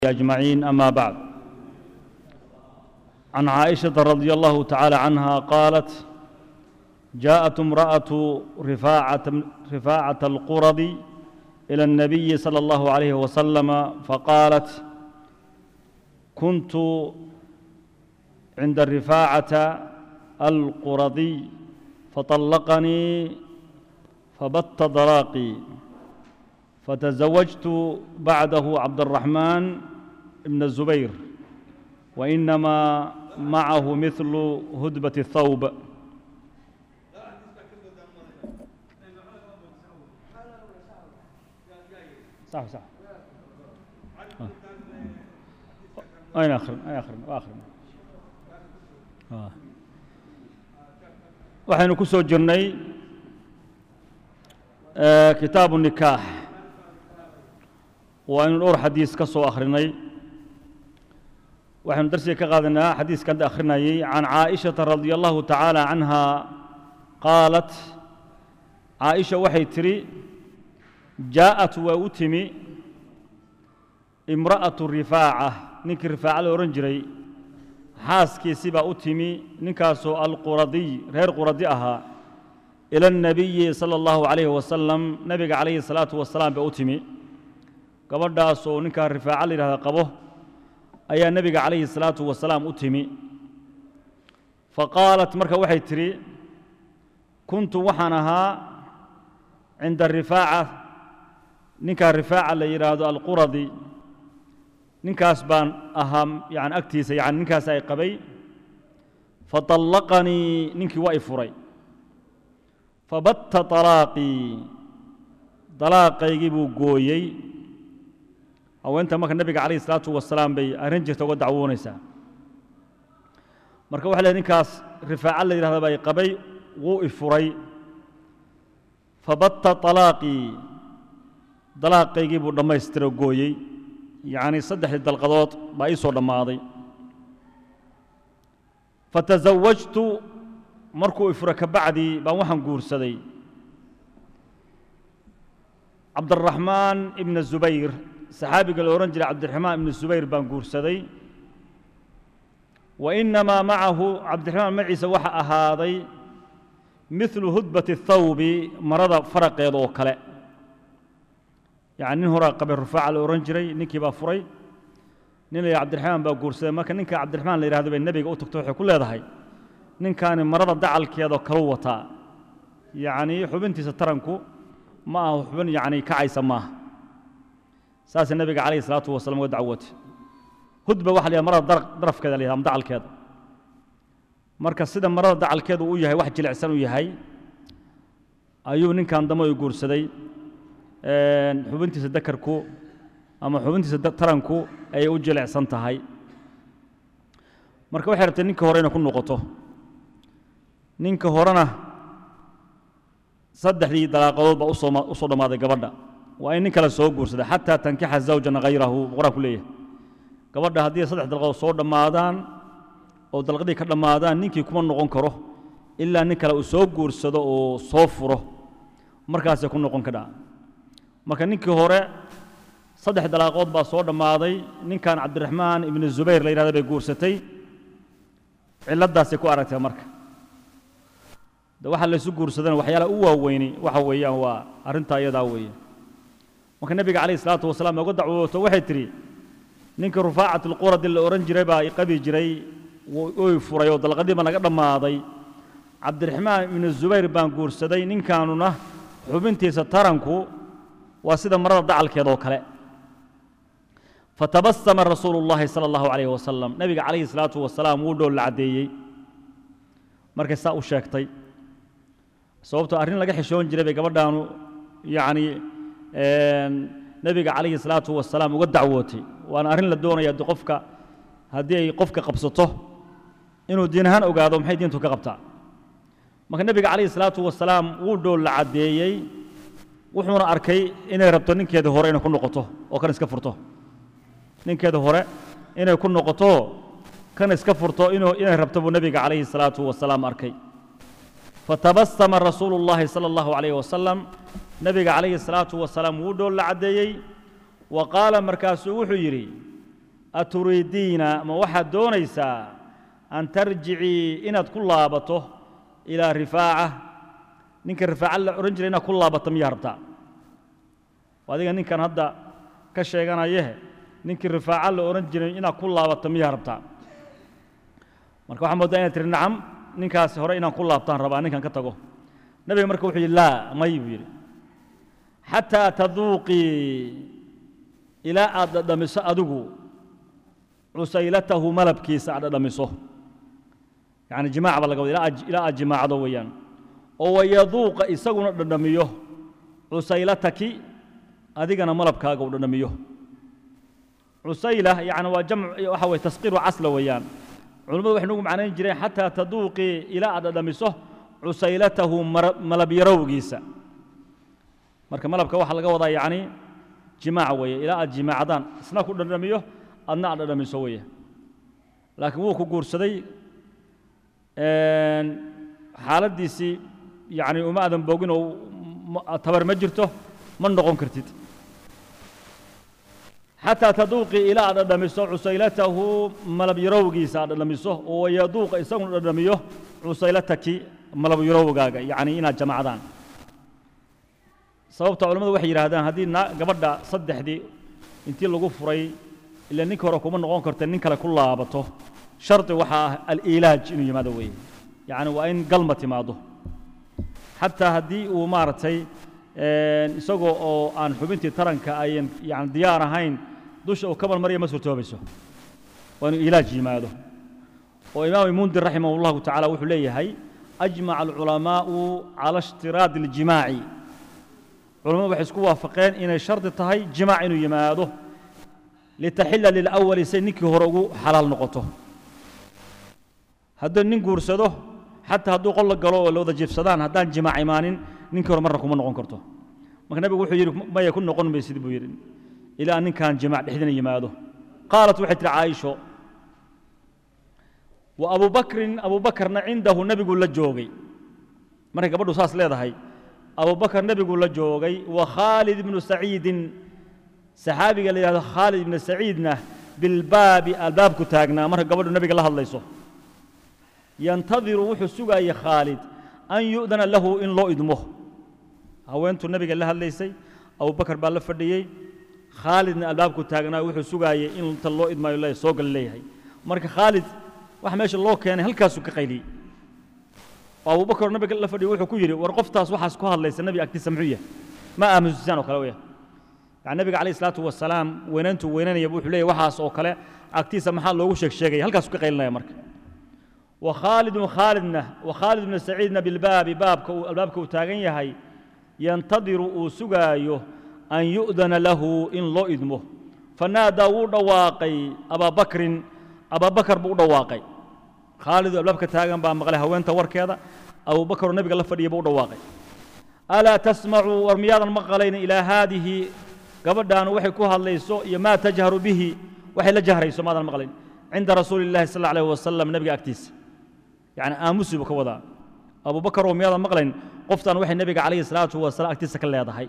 أجمعين أما بعد عن عائشة رضي الله تعالى عنها قالت جاءت امرأة رفاعة, رفاعة القرض إلى النبي صلى الله عليه وسلم فقالت كنت عند الرفاعة القرضي فطلقني فبت ضراقي فتزوجت بعده عبد الرحمن بن الزبير وإنما معه مثل هدبة الثوب صح صح أين آخر أين آخر آخر آه. waxaynu ku soo jirnay kitaabu nikaax waaynu dhowr xadiis ka soo akhrinay waxaynu darsiga ka qaadanaa xadiiskan akhrinayay can caaishata radia allahu tacaala canha qaalat caaisha waxay tidhi jaa'at waa u timi imra'atu rifaaca ninkii rifaaca la odhan jiray xaaskiisii baa u timi ninkaasoo alquradiy reer quradi ahaa ila الnabiyi salى اllahu calayhi wasalam nebiga calayhi الsalaatu wasalaam baa u timi gabadhaas oo ninkaa rifaaca la yidhahda qabo ayaa nebiga calayhi الsalaatu wasalaam u timi faqaalat marka waxay tidhi kuntu waxaan ahaa cinda rifaaca ninkaa rifaaca la yidhaahdo alquradi ninkaas baan ahaa yani agtiisa yani ninkaas ay qabay faطallaqanii ninkii waa i furay fabatta طalaaqii dalaaqaygii buu gooyey haweenta marka nebiga calayh isalaatu wasalaam bay arrin jirta uga dacwoonaysaa marka waxa leh ninkaas rifaaca la yidhahda baa i qabay wuu i furay fabatta طalaaqii dalaaqaygii buu dhammaystiro gooyey yacni saddexdii dalqadood baa ii soo dhammaaday fatasawajtu markuu ifuro ka bacdii baan waxaan guursaday cabdiraxmaan ibna zubayr saxaabiga la odhan jiray cabdiraxmaan ibna zubayr baan guursaday wa innamaa macahu cabdiraxmaan maciisa waxa ahaaday midlu hudbati thawbi marada faraqeeda oo kale yani nin horaa qabay rufaaca la odhan jiray ninkii baa furay nin la yidhah cabdiraxmaan baa guursaday marka ninka cabdiraxmaan la yidhahdo bay nebiga u tagto waxay ku leedahay ninkaani marada dacalkeedoo kalu wataa yacnii xubintiisa taranku ma aha xubin yacni kacaysa maaha saasay nebiga calayhi salaatu wasalam uga dacwootay hudba waxa la yidhaha marada darafkeeda la yidhahda ama dacalkeeda marka sida marada dacalkeedu u yahay wax jilicsan u yahay ayuu ninkan dambe u guursaday xubintiisa dakarku ama xubintiisa taranku ayay u jilicsan tahay marka waxay rabtay ninka hore inay ku noqoto ninka horena saddexdii dalaaqadood baa usoo u soo dhammaaday gabadha waa in nin kale soo guursaday xataa tankixa zawjan hayrahu qur-aanku leeyahay gabadha haddii saddex dalqadood soo dhammaadaan oo dalqadii ka dhammaadaan ninkii kuma noqon karo ilaa nin kale uu soo guursado oo soo furo markaasay ku noqon kadhaa marka ninkii hore saddex dalaaqood baa soo dhammaaday ninkan cabdiraxmaan ibnu zubayr la yidhahda bay guursatay cilladdaasay ku aragtay marka de waxa laysu guursadana waxyaalaha u waaweyni waxa weeyaan waa arrintaa iyadaa weeye marka nebiga calayh isalaatu wasalaam uga dacwooto waxay tidhi ninkii rufaacat alquradi la odhan jiray baa i qabi jiray oy furay oo dalqadii baa naga dhammaaday cabdiraxmaan ibnu zubayr baan guursaday ninkaanuna xubintiisa taranku waa sida marada dacalkeeda oo kale fatabasama rasuulu اllahi salى اllahu alayh wasalam nebiga calayhi salaatu wasalaam wuu dhool la caddeeyey markay saa u sheegtay sababtoo arrin laga xishoon jiray bay gabadhaanu yacni nebiga calayhi salaatu wasalaam uga dacwootay waana arrin la doonaya de qofka haddii ay qofka qabsato inuu diin ahaan ogaado maxay diintu ka qabtaa marka nebiga calayhi salaatu wasalaam wuu dhool la caddeeyey wuxuuna arkay inay rabto ninkeeda hore inay ku noqoto oo kan iska furto ninkeeda hore inay ku noqoto kan iska furto inuu inay rabto buu nebiga calayhi salaatu wasalaam arkay fatabasama rasuulu اllahi salى اllahu calayh wasalam nebiga calayhi salaatu wasalaam wuu dhool la caddeeyey wa qaala markaasuu wuxuu yidhi aturiidiina ma waxaad doonaysaa an tarjicii inaad ku laabato ilaa rifaaca ninka rifaaca la odhan jiray inaad ku laabato miyaa rabtaa adiga ninkan hadda ka sheeganayehe ninkii rifaaca la odhan jiray inaad ku laabato miyaa rabtaa marka waxaa moodaa inaad tihi nacam ninkaas hore inaan ku laabtaan rabaa ninkan ka tago nebiga marka wuxuu yidhi laa may buu yidhi xataa taduuqii ilaa aad dhadhamiso adigu cusaylatahu malabkiisa aad dhadhamiso yacni jimaac baa laga wada ilaa aad jimaacdo weeyaan oo wayaduuqa isaguna dhadhamiyo cusaylataki adigana malabkaaga uu dhadhamiyo cusayla yani waa jamc waxa weye tasqiiru casla weeyaan culimmadu waxay nagu macnayn jireen xataa taduuqii ilaa aad dhadhamiso cusaylatahu malabyarowgiisa marka malabka waxaa laga wadaa yacni jimaac weeye ilaa aad jimaacdaan isna ku dhadhamiyo adna aad dhadhamiso weeye laakiin wuu ku guursaday xaaladdiisii yacni uma aadan boogin oo tabar ma jirto ma noqon kartid xataa taduuqii ilaa aad dhadhamiso cusaylatahu malabyarowgiisa aad dhadhamiso oo yaduuqa isaguna dhadhamiyo cusaylataki malabyarowgaaga yacni inaad jamacdaan sababta culimmadu waxay yidhaahdaan haddii gabadha saddexdii intii lagu furay ila ninka hore kuma noqon karta nin kale ku laabato shardi waxaa ah aliilaaj inuu yimaado weeye yacni waa in galma timaado xataa haddii uu maaragtay isagoo oo aan xubintii taranka ayan yani diyaar ahayn dusha uu ka marmarya ma suurtoobayso waa inuu ilaaj yimaado oo imaam mundir raximah اllahu tacala wuxuu leeyahay ajmaca alculamaa'u cala ishtiraadi اljimaaci culamadu waxay isku waafaqeen inay shardi tahay jimaac inuu yimaado litaxila lilawali say ninkii hore ugu xalaal noqoto hadduu nin guursado xataa hadduu qol la galo oo la wada jiibsadaan haddaan jimaac imaanin ninkii hore marna kuma noqon karto marka nebigu wuxuu yidhi maya ku noqon maysid buu yidhi ilaa ninkan jimaac dhexdina yimaado qaalat waxay tihi caaisho wa abu bakrin abu bakarna cindahu nebigu la joogay markay gabadhu saas leedahay abu bakar nebigu la joogay wa khaalid ibnu saciidin saxaabiga la yidhahdo khaalid ibnu saciidna bilbaabi albaabku taagnaa marka gabadhu nebiga la hadlayso yantadiru wuxuu sugaayey khaalid an yu'dana lahu in loo idmo haweentuu nebiga la hadlaysay abubakar baa la fadhiyey khaalidna albaabku taagnaa wuxuu sugaayey in inta loo idmaayo le soo gal leeyahay marka khaalid wax meesha loo keenay halkaasuu ka qayliyey oo abubakar nabiga la fadhiyey wuxuu ku yidhi war qoftaas waxaas ku hadlaysa nebiga agtiisa muxuu yahay ma aamusisaan oo kale weya yani nebiga calayh isalaatu wasalaam weynayntuu weynanaya wuxuu leeyahy waxaas oo kale agtiisa maxaa loogu sheeg sheegaya halkaasuu ka qaylinaya marka وkhaalid khaalidna وkhaalid bnu saciidna bilbaabi baabka uu albaabka uu taagan yahay yantadiru uu sugaayo an yu'dana lahu in loo idmo fanaadaa wuu dhawaaqay abaabakrin abaabakar buu u dhawaaqay khaalidoo albaabka taagan baa maqlay haweenta warkeeda abubakaroo nebiga la fadhiya buu u dhawaaqay alaa tasmacuu war miyaadan maqlayn ilaa haadihi gabadhaanu waxay ku hadlayso iyo maa tajharu bihi waxay la jahrayso maadan maqlayn cinda rasuuli اllahi sal اlه alيه wasalam nebiga agtiisa yani aamusi buu ka wadaa abubakar oo miyaadan maqlayn qoftan waxay nebiga calayhi salaatu wasalaam agtiisa ka leedahay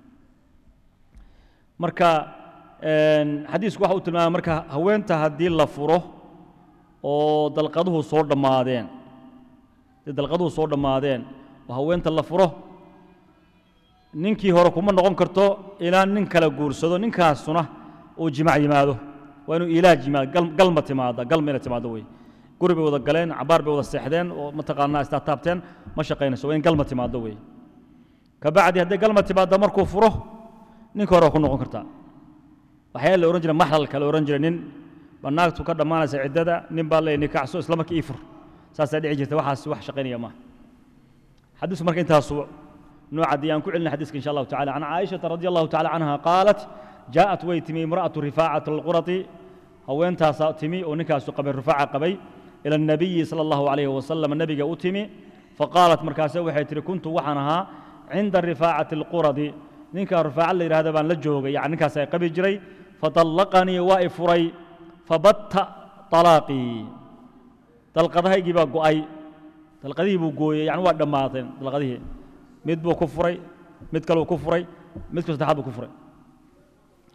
marka xadiisku waxa uu tilmaamay marka haweenta haddii la furo oo dalqaduhu soo dhammaadeen haddii dalqaduhu soo dhammaadeen oo haweenta la furo ninkii hore kuma noqon karto ilaa nin kala guursado ninkaasuna uu jimac yimaado waa inuu ilaaj yimaado galma timaada galma inay timaado wey guri bay wada galeen cabaar bay wada seexdeen oo mataqaanaa istaataabteen ma shaqaynayso waa in galma timaado wey kabacdi hadday galma timaado markuu furo ninka hore waa ku noqon kartaa waxyaa la ohan jiray maxlalka la ohan jiray nin baa naagtu ka dhammaanaysa ciddada nin baa leeyahy nikacso isla markii ii fur saasaa dhici jirta waxaas wax shaqaynaya maaha xadiisku marka intaasu nooca dii aan ku celina xadiiska insha allahu tacala can caaishata radi allahu tacala canha qaalat jaaءat way timi imra'atu rifaacata alqurati haweentaasaa timi oo ninkaasu qabay rifaaca qabay ila الnabiyi salى allahu alayh wasalam nebiga u timi faqaalat markaase waxay tihi kuntu waxaan ahaa cinda rifaacati اlquradi ninka rifaaca la yidhahda baan la joogay yani ninkaas ay qabi jiray faطallaqanii waa i furay fabatta طalaaqii dalqadahaygii baa go'ay dalqadihii buu gooyey yani waa dhammaateen dalqadihii mid buu ku furay mid kaluu ku furay midku saddexaad buu ku furay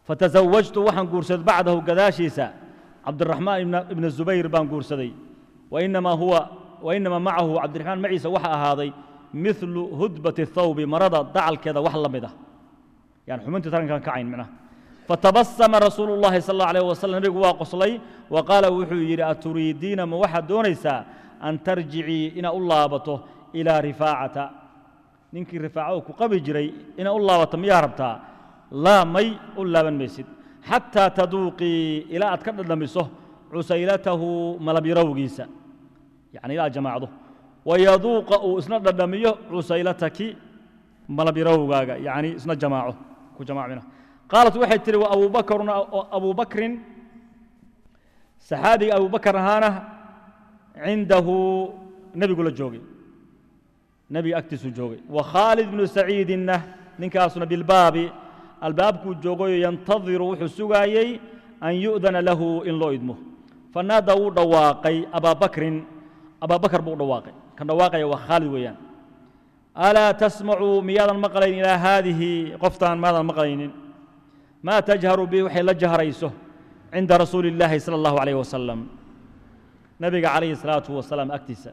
fatasawajtu waxaan guursaday bacdahu gadaashiisa cabdiraxmaan ibna zubayr baan guursaday wainamaa huwa wainamaa macahu cabdiraxmaan maciisa waxa ahaaday milu hudbati thawbi marada dacalkeeda wax la mid ah yani xubintii tarankaan kacayn micnaha fatabasama rasuulu llahi sal allahu alayh wasalam nabigu waa qoslay wa qaala wuxuu yidhi aturiidiina ma waxaad doonaysaa an tarjicii inaad u laabato ilaa rifaacata ninkii rifaaco ku qabi jiray inaad u laabato miyaa rabtaa laa may u laaban maysid xataa taduuqii ilaa aad ka dhadhamiso cusaylatahu malabyarowgiisa yani ilaa jamaacdo wayaduuqa uu isna dhadhamiyo cusaylataki malabyarowgaaga yani isna jamaaco ku jamaacmina qaalat waxay tihi wa abubakrun abu bakrin saxaabiga abu bakr ahaana cindahu nebigu la joogay nebiga agtiisuu joogay wa khaalid bnu saciidinna ninkaasuna bilbaabi albaabkuu joogayo yantadiru wuxuu sugaayey an yu'dana lahu in loo idmo fanaada wuu dhawaaqay abaabakrin abaabakar buu u dhawaaqay kan dhawaaqaya waa khaalid weeyaan alaa tasmacuu miyaadan maqlayn ilaa haadihi qoftaan maadan maqlaynin maa tajharu bi waxay la jahrayso cinda rasuuli illaahi sala allahu alayh wasalam nabiga calayhi salaatu wasalaam agtiisa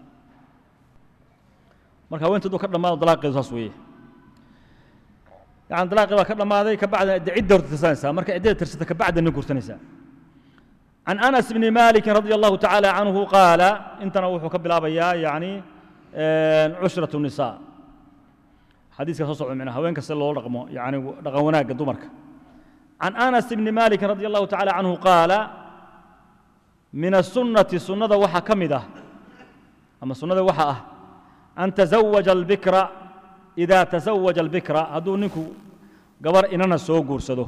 marka haweentoodu ka dhammaado dalaaqeedu saas weeye yani dalaaqii baa ka dhammaaday kabacda de cidda horta tirsanaysaa marka ciddada tirsata kabacda nin kursanaysaa can anas bni malikin radi allahu tacaala canhu qaala intana wuxuu ka bilaabayaa yani cushratu nisaa xadiiska soo socda micnaa haweenka si loo dhaqmo yani dhaqan wanaagga dumarka can anas bni malikin radi allahu tacaala canhu qaala min asunnati sunnada waxaa ka mid ah ama sunnada waxa ah an tazawaja albikra idaa tazawaja albikra hadduu ninku gabar inana soo guursado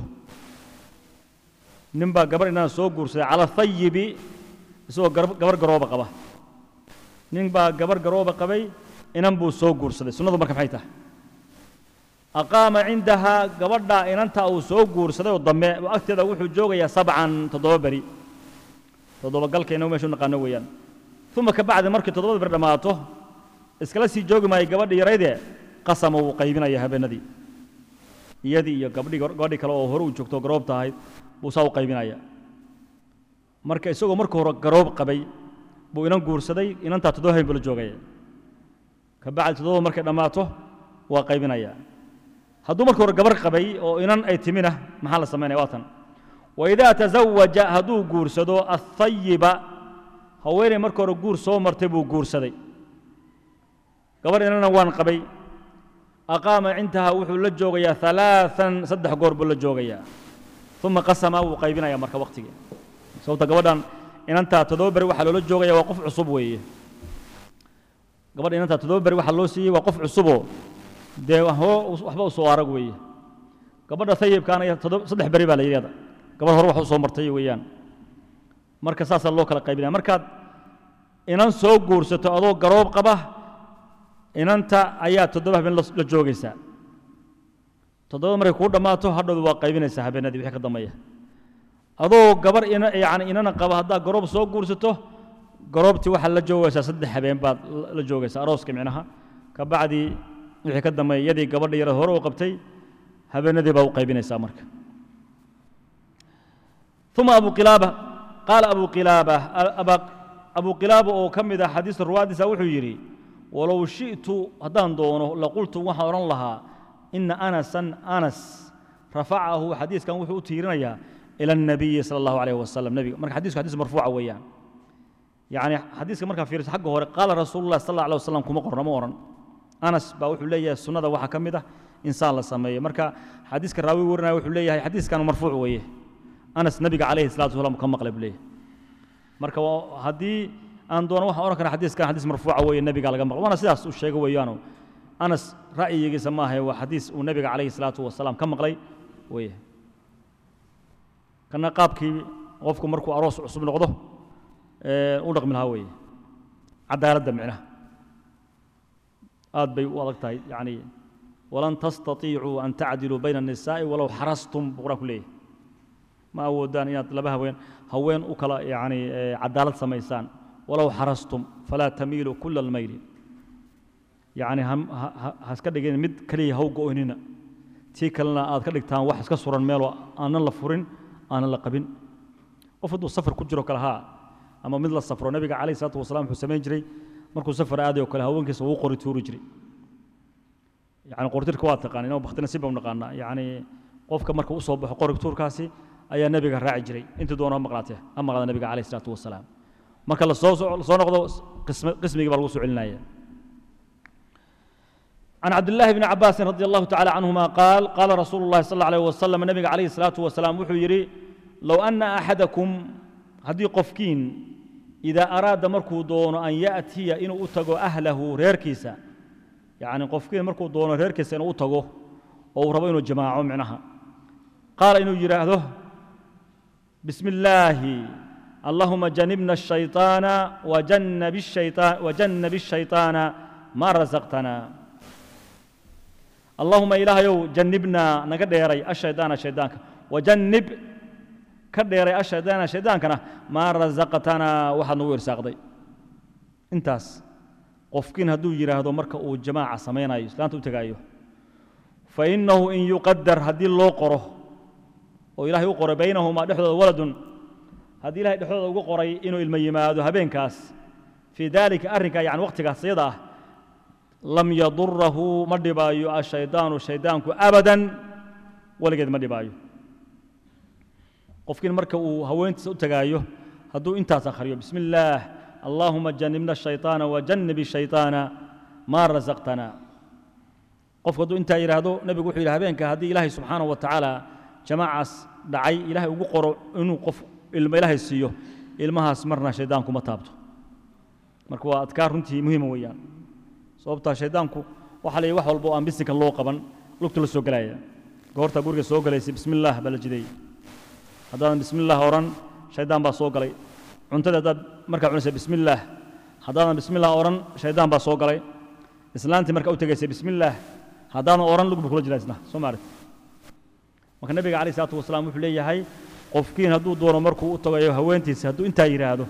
nin baa gabar inana soo guursaday cala hayibi isagoo gabar garooba qaba nin baa gabar garooba qabay inan buu soo guursaday sunnadu marka maxay tahay aqaama cindahaa gabadha inanta uu soo guursaday oo dambe oo agteeda wuxuu joogayaa sabcan toddoba beri toddoba galkeenna meeshu naqaano weeyaan uma ka bacdi markii toddobada beri dhammaato iskala sii joogi maayo gabadhii yaraydee qasama wuu qaybinaya habeenadii iyadii iyo gabdhii gabadhii kale oo hore uu joogto garoobta ahayd buu saa u qaybinaya marka isagoo marka hore garoob qabay buu inan guursaday inantaa toddoba habeen buu la joogaya ka bacdi toddobada markay dhammaato waa qaybinaya hadduu marka hore gabar qabay oo inan ay timina maxaa la samaynaya waa tan waidaa tazawaja hadduu guursado athayiba haweeney marka hore guur soo martay buu guursaday gabar inana waan qabay aqaama cindaha wuxuu la joogayaa alaaan saddex goor buu la joogayaa uma qasama wuu qaybinaya marka waktigii sababta gabadhan inantaa toddoba beri waxaa loola joogaya waa qof cusub weeye gabadha inantaa toddoba beri waxaa loo siiyey waa qof cusuboo dee waxba u soo arag weeye gabadha ayibkaana saddex beri baa la yidhahda gabadh hore wax u soo martay weeyaan marka saasaa loo kala qaybinaya markaad inan soo guursato adoo garoob qaba inanta ayaa toddoba habeen la joogaysaa toddoba markay kuu dhammaato hadhowda waa qaybinaysaa habeenadii wixii ka dambeeya adoo gabar yani inana qaba haddaad garoob soo guursato garoobtii waxaad la joogaysaa saddex habeen baad la joogaysaa arooska micnaha ka bacdi wixii ka dambeeya iyadii gabadha yara hore u qabtay habeenadii baa u qaybinaysaa marka uma abu qilaaba qaala abu qilaaba abu qilaaba oo ka mid ah xadiista ruwaadiisa wuxuu yidhi walow shi'tu haddaan doono laqultu waxaan odhan lahaa ina anasan anas rafacahu xadiiskan wuxuu u tiirinayaa ila الnabiyi salى اllahu alayh wasalam nebiga marka xadisku xadis marfuuca weeyaan yani xadiiska markaa fiiriso xagga hore qaala rasuulu lah sal اllah alيه wasalam kuma qorna ma oran anas baa wuxuu leeyahay sunnada waxaa ka mid ah insaan la sameeyo marka xadiiska raawi warinaya wuxuu leeyahay xadiiskan marfuuc weeye anas nebiga calayhi salatu wasalam ka maqlay buu leeyahay marka haddii aan doono waxaan ohan karna xadiiskan xadiis marfuuca weeye nebiga laga maqlo waana sidaas uu sheego weeyaano anas ra'yigiisa maahae waa xadiis uu nebiga calayhi salaatu wasalaam ka maqlay weeye kana qaabkii qofku markuu aroos cusub noqdo u dhaqmi lahaa weeye cadaaladda micnaha aad bay u adag tahay yani walan tastatiicuu an tacdiluu bayna الnisaa'i walow xarastum buu quraan ku leeyahy ma awoodaan inaad laba haween haween u kala yani cadaalad samaysaan walow xarastum falaa tamiiluu kula almayli yani haska dhigin mid keliya haw go'onina tii kalena aad ka dhigtaan wax iska suran meeloo aanan la furin aanan la qabin qof hadduu safar ku jiro kale haa ama mid la safro nebiga calayhi salaatu wasalaam wuxuu samayn jiray markuu safar aaday oo kale haweenkiisa wuu qori tuuri jiray yani qortirka waa taqaan inoo baktina si baa naqaanaa yani qofka marka u soo baxo qori tuurkaasi ayaa nebiga raaci jiray intii doona ha maqlaatee ha maqlaada nebiga calayhi salaatu wasalaam marka lasoo soo noqdo qismigii baa lagu soo celinaya عن عبد الله بن عباس رضي الله تعالى عنهما قال قال رسول الله صلى الله عليه وسلم النبي عليه الصلاة والسلام وحو يري لو أن أحدكم هدي قفكين إذا أراد مركو دون أن يأتي إن أتقو أهله ريركيسا يعني قفكين مركو دون ريركيسا إن أتقو أو ربين الجماعة معناها قال إنه يراهده بسم الله اللهم جنبنا الشيطان وجنب الشيطان وجنب الشيطان ما رزقتنا اللهم إلهي جنبنا نقديري الشيطان الشيطان وجنب كديري الشيطان الشيطان كنا ما رزقتنا واحد نوير ساقدي انتاس قفكين هدو يراهدو مركا او جماعة سمينايو سلانتو تغايو فإنه إن يقدر هدي الله قره وإلهي يقر بينهما دحض ولد هدي إلهي دحض وقري إنه الميمادو هبين كاس في ذلك أرنك يعني وقتك صيده lam yadurahu ma dhibaayo ashaydaanu shaydaanku abadan weligeed ma dhibaayo qofkiin marka uu haweentiisa u tagaayo hadduu intaas akhriyo bismi illaah allaahuma janibna ashayطaana wajanib shayطaana maa rasaqtana qofku hadduu intaa yidhaahdo nebigu wuxuu yidhi habeenka haddii ilaahay subxaanaه wa tacaala jamaacaas dhacay ilaahay ugu qoro inuu qof ilmo ilaahay siiyo ilmahaas marna shaydaanku ma taabto marka waa adkaar runtii muhiima weeyaan sababtaa shaydaanku waxaa la yidhi wax walba oo aan bisinka loo qaban lugta la soo gelaya goortaa guriga soo galaysay bismi illaah baa la jideeyey haddaadan bismi illaah odhan shaydaan baa soo galay cuntada haddaad markaa cunaysa bismi illaah haddaadan bismi illaah odhan shaydaan baa soo galay islaantii markaa u tegaysay bismi illaah haddaadan odhan lug buu kula jiraa isna soo maarat marka nebiga calayh salaatu wasalaam wuxuu leeyahay qofkiin hadduu doono markuu u tagayo haweentiisa hadduu intaa yidhaahdo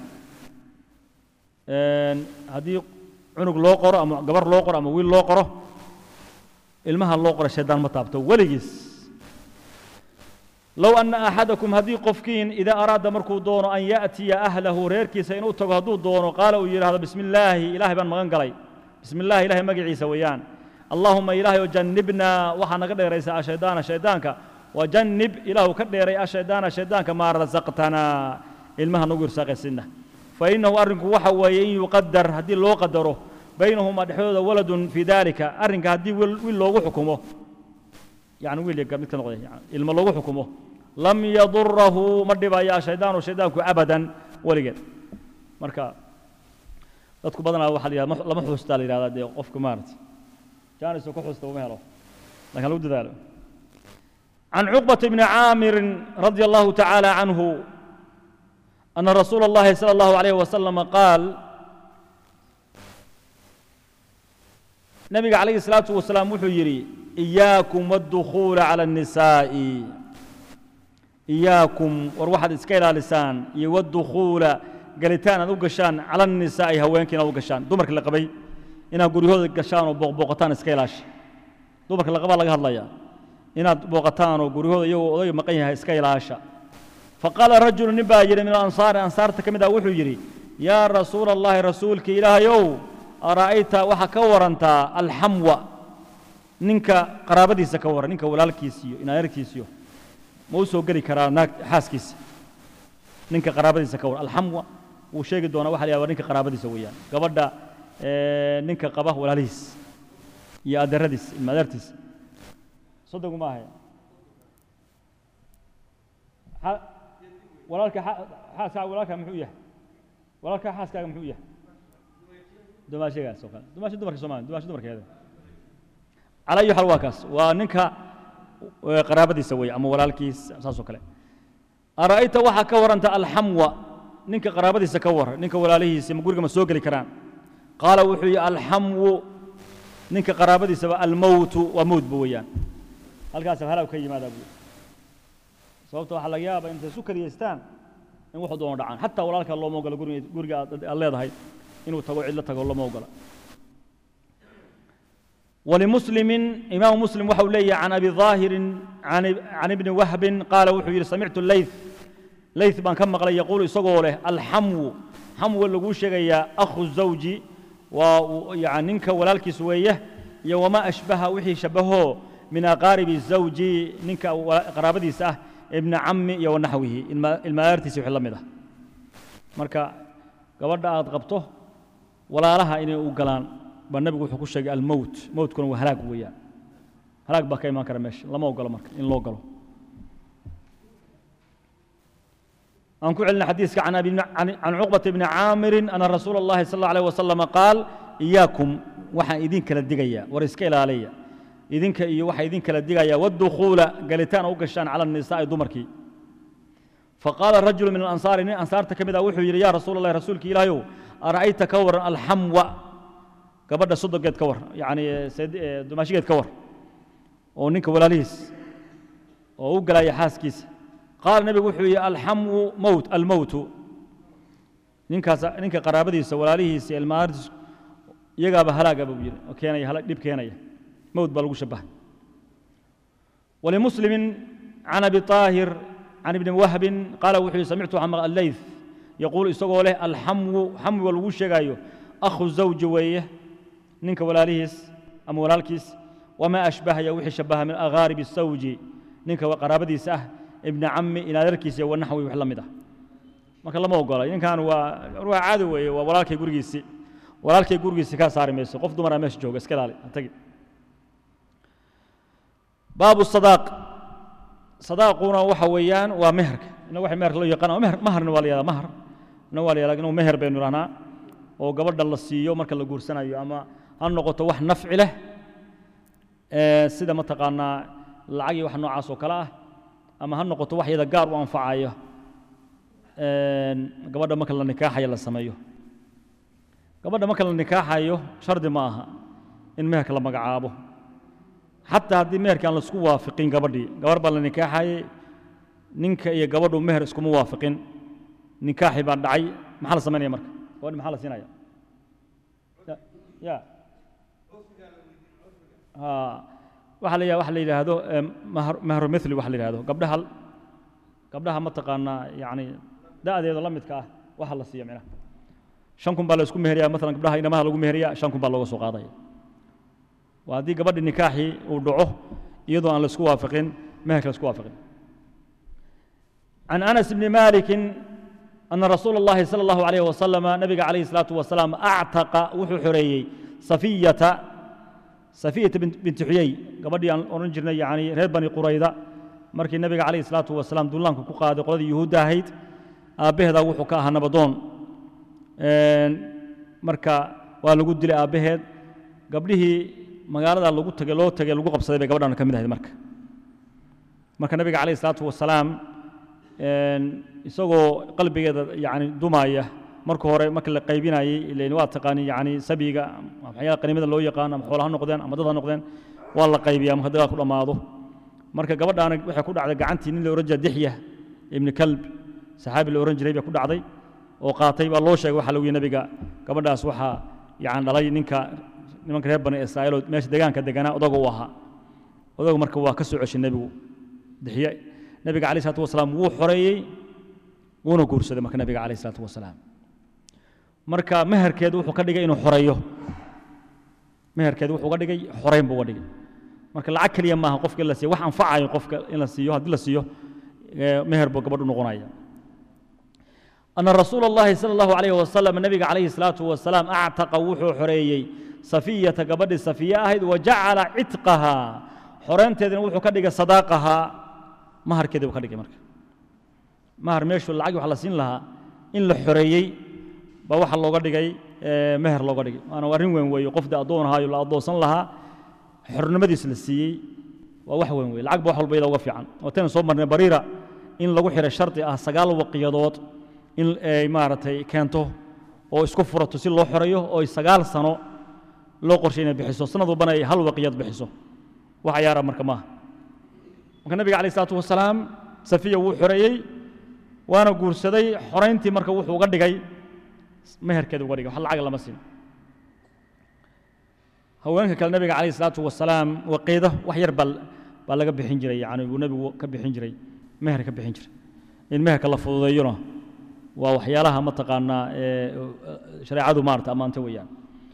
haddii cunug loo qoro ama gabar loo qoro ama wiil loo qoro ilmaha loo qoro shaydaan ma taabto weligiis low anna axadakum haddii qofkiin idaa araada markuu doono an ya'tiya ahlahu reerkiisa inuu tago hadduu doono qaala uu yidhaahdo bismi illaahi ilaahay baan magan galay bismi illaahi ilahay magaciisa weeyaan allaahuma ilaahay oo jannibnaa waxaa naga dheeraysa ashaydaana shaydaanka wajannib ilaahu ka dheeray ashaydaana shaydaanka maa rasaqtanaa ilmaha nagu irsaaqaysidna fainahu arrinku waxa weeye in yuqadar haddii loo qadaro baynahuma dhexdooda waladun fii dalika arrinka haddii wiil loogu xukumo yani wiil iyo mid ka noqday ilmo loogu xukumo lam yadurahu ma dhibaya shaydaanu shaydaanku abadan weligeed marka dadku badanaa waxa la yihahda lama xuustaa la yihahdaa dee qofka maaragtay jaanisoo ku xuusta uma helo lakin lagu dadaalo عن عقبة بن عامر رضي الله تعالى عنه أن رسول الله صلى الله عليه وسلم قال نبي عليه الصلاة والسلام وحو يري إياكم والدخول على النساء إياكم وروحد إسكيلا لسان والدخول قالتان أدو قشان على النساء هوينكين أدو قشان دمرك اللي قبي إنا قولي هذا قشان وبوقتان إسكيلاش دمرك اللي قبال لقى الله يا إنا بوقتان وقولي هذا يو أدو مقينها إسكيلاشا فقال رجل نبا يري من الأنصار أنصار تكمدا وحو يري يا رسول الله رسولك إله يو أرأيت وحا كورنتا الحموى نينكا قرابدي سكور نينكا ولالكيسيو إنا يركيسيو موسو قري كرا ناك حاسكيس نينكا قرابدي سكور الحموى وشيء دونا وحا ليا نينكا قرابدي سويا قبدا اه نينكا قباه ولاليس يا أدرديس المدرتيس صدقوا ما هي walaalka xaaskaaga walaalka muxuu yahay walaalka xaaskaaga muxuu yahay dumaashagaas oo kale dumaasha dumarka soomaaliya dumaasha dumarkeeda cala ayu xal waa kaas waa ninka qaraabadiisa weeye ama walaalkiis saas oo kale ara'ayta waxaa ka waranta alxamwa ninka qaraabadiisa ka war ninka walaalihiisa ma guriga ma soo geli karaan qaala wuxuu yihi alxamwu ninka qaraabadiisaba almowtu waa mowtba weeyaan halkaas halaw ka yimaadaa buu sababta waxaa laga yaabaa intay isu kariyaystaan in wuxuu doono dhacaan xataa walaalka looma ogola guriga guriga aad leedahay inuu tago cidlo tago lama ogola ولمسلم إمام مسلم وحو لي عن أبي ظاهر عن, عن ابن وهب قال وحو يري سمعت الليث ليث بان كما قال يقول يسقوا له الحمو حمو اللي شيغيا أخو الزوج ويعني ننك ولالك سويه يا وما أشبه وحي شبهه من أقارب الزوج ننك قرابتي ساه ابن عمي يا ونحوه المارتي سيح الله مده marka gabadha aad qabto walaalaha inay u galaan baa nabigu wuxuu ku sheegay almowt mowtkuna waa halaag weeyaan halaag baa ka imaan kara meesha lama ogolo marka in loo galo aan ku celina xadiiska can abi can cuqbata bni caamirin ana rasuula allahi sal allahu alayh wasalam qaal iyaakum waxaan idin kala digaya war iska ilaaliya idinka iyo waxaa idin kala digaya wadukhuula galitaan u gashaan cala nisaa'i dumarkii فقال رجل من الأنصار إن أنصار تكمل وحو يا رسول الله رسولك إلهي أرأيت كور الحمو قبل صدق قد كور يعني سيد دماشي قد كور ونك ولا ليس وقال يا حاسكيس قال النبي وحو الحمو موت الموت نك نك قرابتي ولا ليس المارس يقاب هلاك أبو بير وكان يهلاك ديب كان موت بلغو شبه ولمسلم عن أبي طاهر عن ابن وهب قال وحي سمعت عن الليث يقول اسقوا له الحمو حمو والوشغايو اخو الزوج ويه نينك ولاليس ام ولالكيس وما اشبه يا وحي شبه من اغارب الزوج نينك وقرابدي سه ابن عمي الى دركيس ونحوي وحلمده marka lama ogola ninkan waa waa caadi weeye waa walaalkay gurigiisii walaalkay gurigiisii ka saari mayso qof dumar ah meesha jooga iska ilaali tagi baabu sadaaq صداقنا waxa weeyaan waa meherka ina waxa meherka loo yaqaan meher maharna waa la yiraahdaa mahar ina waa la yiraahdaa inuu meher baynu rahnaa oo gabadha la siiyo marka la guursanayo ama ha noqoto wax nafci leh ee sida ma taqaanaa lacag iyo wax noocaas oo kale ah ama ha noqoto wax yada gaar u anfacayo gabadha marka la nikaaxayo la sameeyo gabadha marka la nikaaxayo shardi ma aha in meherka la magacaabo xataa haddii meherka aan laisku waafiqin gabadhii gabar baa la nikaaxayey ninka iyo gabadhu meher iskuma waafiqin nikaaxii baa dhacay maxaa la samaynaya marka gabadhi maxaa la siinaya ya waxa la waxa la yidhaahdo mahru mithli waxa la yidhahdo gabdhaha gabdhaha ma taqaanaa yacni da'deeda la midka ah waxa la siiya micnaha shan kun baa la isku meheriyaa maalan gabdhaha inamaha lagu meheriyaa shan kun baa looga soo qaadaya waa haddii gabadhi nikaaxii uu dhaco iyadoo aan la isku waafaqin meherka la isku waafaqin عن أنس بن مالك أن رسول الله صلى الله عليه وسلم نبي عليه الصلاة والسلام أعتق وحو حريي صفية صفية بنت حيي قبل أن أرنجرنا يعني ريد بني قريظة مركي النبي عليه الصلاة والسلام دولان كقاد قرد يهودا هيد أبيه وحو كاها نبضون مركا ولقد دلي أبيه قبله magaalada lagu tagay loo tagay lagu qabsaday bay gabadhan ka mid ahayd marka marka nabiga calayhi salaatu wasalaam isagoo qalbigeeda yani dumaya marka hore marka la qaybinayey ilan waa taqaani yani sabiga waxyaala qaniimada loo yaqaan ama xoolaha noqdeen ama dad ha noqdeen waa la qaybiyaa marka dagaal ku dhammaado marka gabadhaana waxay ku dhacday gacantii nin la oran jira dixya ibni kalb saxaabi la oran jiray bay ku dhacday oo qaatay baa loo sheegay waxa lagu yihi nabiga gabadhaas waxaa yani dhalay ninka nimanka reer bani israa'iil oo meesha deegaanka deganaa odaga u ahaa odagu marka waa ka soo ceshay nebigu dixiye nebiga calayh isalaatu wasalaam wuu xoreeyey wuuna guursaday marka nebiga calayh isalaatu wasalaam marka meherkeedu wuxuu ka dhigay inuu xoreeyo meherkeedu wuxuu uga dhigay xoreyn buu uga dhigay marka lacag keliya maaha qofka in la siiyo wax anfacayo qofka in la siiyo haddii la siiyo meher buu gabadh u noqonaya أن رسول الله صلى الله عليه وسلم النبي عليه الصلاة والسلام أعتق وحو حريي صفية قبل صفية أهد وجعل عتقها حرين تدين وحو كدق صداقها مهر كده وكدق مرك مهر ميشو العقب على سين لها إن لحريي بوح الله قدق مهر الله قدق أنا ورين وين وي قفد أدون هاي ولا أدوسن لها حر نمدي سلسي ووح وين وي العقب وحل بيضا وفي عن وتين صومرنا بريرة إن لو حر الشرط أه سقال وقيادات in ay maaragtay keento oo isku furato si loo xoreeyo oo ay sagaal sano loo qorshay inay bixiso sanad walbana ay hal waqiyad bixiso wax ayaara marka maaha marka nabiga calayh isalaatu wasalaam safiya wuu xoreeyey waana guursaday xorayntii marka wuxuu uga dhigay meherkeeda uga dhigay wax lacag lama siin haweenka kale nabiga calayh isalaatu wasalaam waqiido wax yar baa baa laga bixin jiray yani buu nebigu ka bixin jiray meher ka bixin jiray in meherka la fududeeyona waa waxyaalaha mataqaanaa ee shareecadu maarata ammaanta weeyaan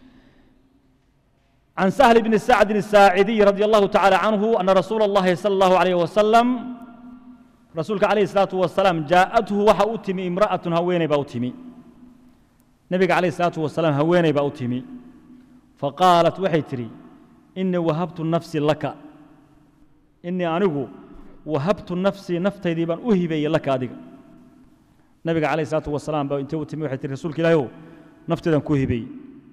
عن سهل بن سعد الساعدي رضي الله تعالى عنه أن رسول الله صلى الله عليه وسلم رسولك عليه الصلاة والسلام جاءته وحا أتمي امرأة هويني بأتمي نبي عليه الصلاة والسلام هويني بأتمي فقالت وحيتري إني وهبت نفسي لك إني أنغو وهبت نفسي نفتي دي بان أهبي لك أديك نبي عليه الصلاة والسلام بأ انت أتمي وحيتري رسولك لا يو نفتي دان كوهبي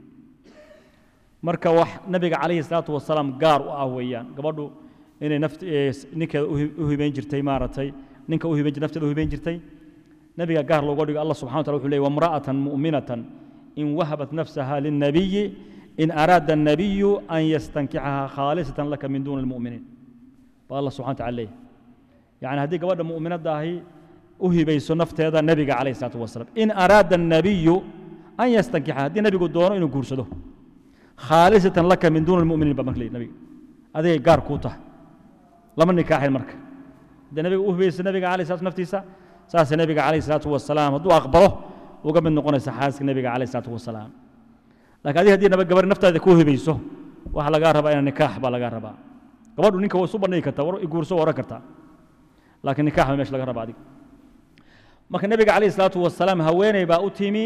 marka wax nabiga calayhi salaatu wasalaam gaar u ah weeyaan gabadhu inay naft ninkeeda u hibayn jirtay maaragtay ninka u hibayn jirtay nafteeda u hibayn jirtay nabiga gaar looga dhigo allah subxana wataala wuxuu leeyay wamra'atan mu'minatan in wahabat nafsaha lilnabiyi in araada الnabiyu an yastankixaha khaalisatan laka min duuni almu'miniin baa allah subxana wataala leeyahy yani haddii gabadha mu'minadda ahi u hibayso nafteeda nebiga calayhi salaatu wasalaam in araada الnabiyu an yastankixa haddii nebigu doono inuu guursado khaalisatan laka min duuni almu'miniin baa marka leeyahy nabiga adigay gaar kuu tahay lama nikaaxin marka haddii nabiga u hibayso nabiga calayhi salatu naftiisa saasay nabiga calayhi salaatu wasalaam hadduu aqbalo uga mid noqonaysa xaaska nabiga calayhi salaatu wasalaam laakiin adiga haddii naba gabar naftaada kuu hibayso waxaa lagaa rabaa ina nikaax baa lagaa rabaa gabadhu ninka waa isu bandhigi kartaa war guurso waa oran kartaa laakiin nikaax baa meesha laga rabaa adiga marka nabiga calayhi salaatu wasalaam haweeney baa u timi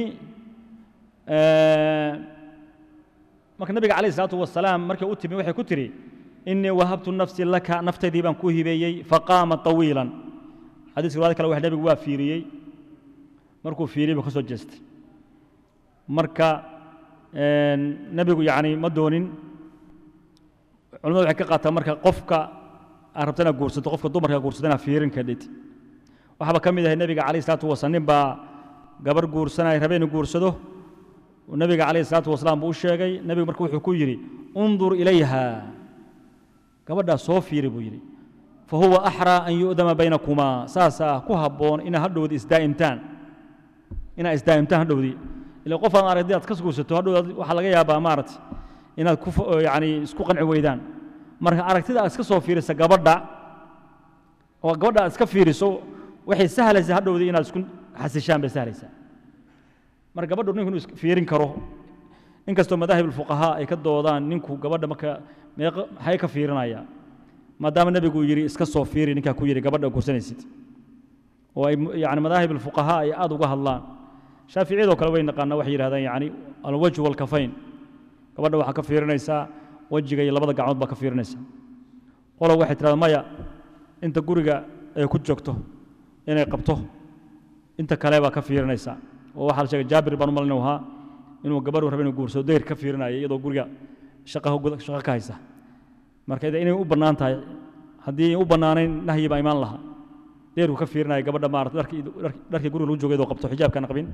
marka nabiga calayhi salaatu wasalaam markay u timi waxay ku tiri inii wahabtu nafsi laka naftaydii baan ku hibeeyey faqaama طawiilan xadiiska riwaayad kale wax nebigu waa fiiriyey markuu fiiriyey buu ka soo jeestay marka nebigu yacni ma doonin culimadu waxay ka qaataa marka qofka aad rabta inaad guursato qofka dumarka guursata inaad fiirin kadhid waxaaba ka mid ahay nebiga calayhi salaatu wasalaam nin baa gabar guursanaya rabe inuu guursado nabiga calayhi salaatu wasalaam buu u sheegay nebigu marka wuxuu ku yidhi undur ilayha gabadhaa soo fiiri buu yidhi fa huwa axraa an yu'dama baynakumaa saasaa ku habboon inaad hadhowdi isdaa'imtaan inaad isdaa'imtaan hadhowdi ila qof aan aragdi aad ka guursato hadhow waxaa laga yaabaa maaragtay inaad ku yacni isku qanci weydaan marka aragtida aad iska soo fiirisa gabadha oo gabadha aad iska fiiriso waxay sahlaysaa hadhowdi inaad isku xasishaan bay sahlaysaa marka gabadhu ninku inuu fiirin karo inkastoo madaahib alfuqahaa ay ka doodaan ninku gabadha marka meeq maxay ka fiirinaya maadaama nebigu yidhi iska soo fiiri ninkaa ku yidhi gabadha guursanaysid oo ay yani madaahib alfuqahaa ay aad uga hadlaan shaaficiyadoo kale way naqaanaa waxay yidhahdaan yani alwajhu walkafayn gabadha waxaa ka fiirinaysaa wejiga iyo labada gacmood baa ka fiirinaysaa qolo waxay tidhahdaa maya inta guriga ay ku joogto inay qabto inta kale baa ka fiirinaysaa oo waxaa la sheegay jaabir baan u malin ahaa inuu gabadhu raba inuu guursado dayr ka fiirinaya iyadoo guriga shaqo shaqo ka haysa marka inay u bannaan tahay haddii u bannaanayn nahyi baa imaan lahaa deyrku ka fiirinaya gabadha maarata dharkii dharkii guriga lagu joogay iyadoo qabto xijaabkaan qabin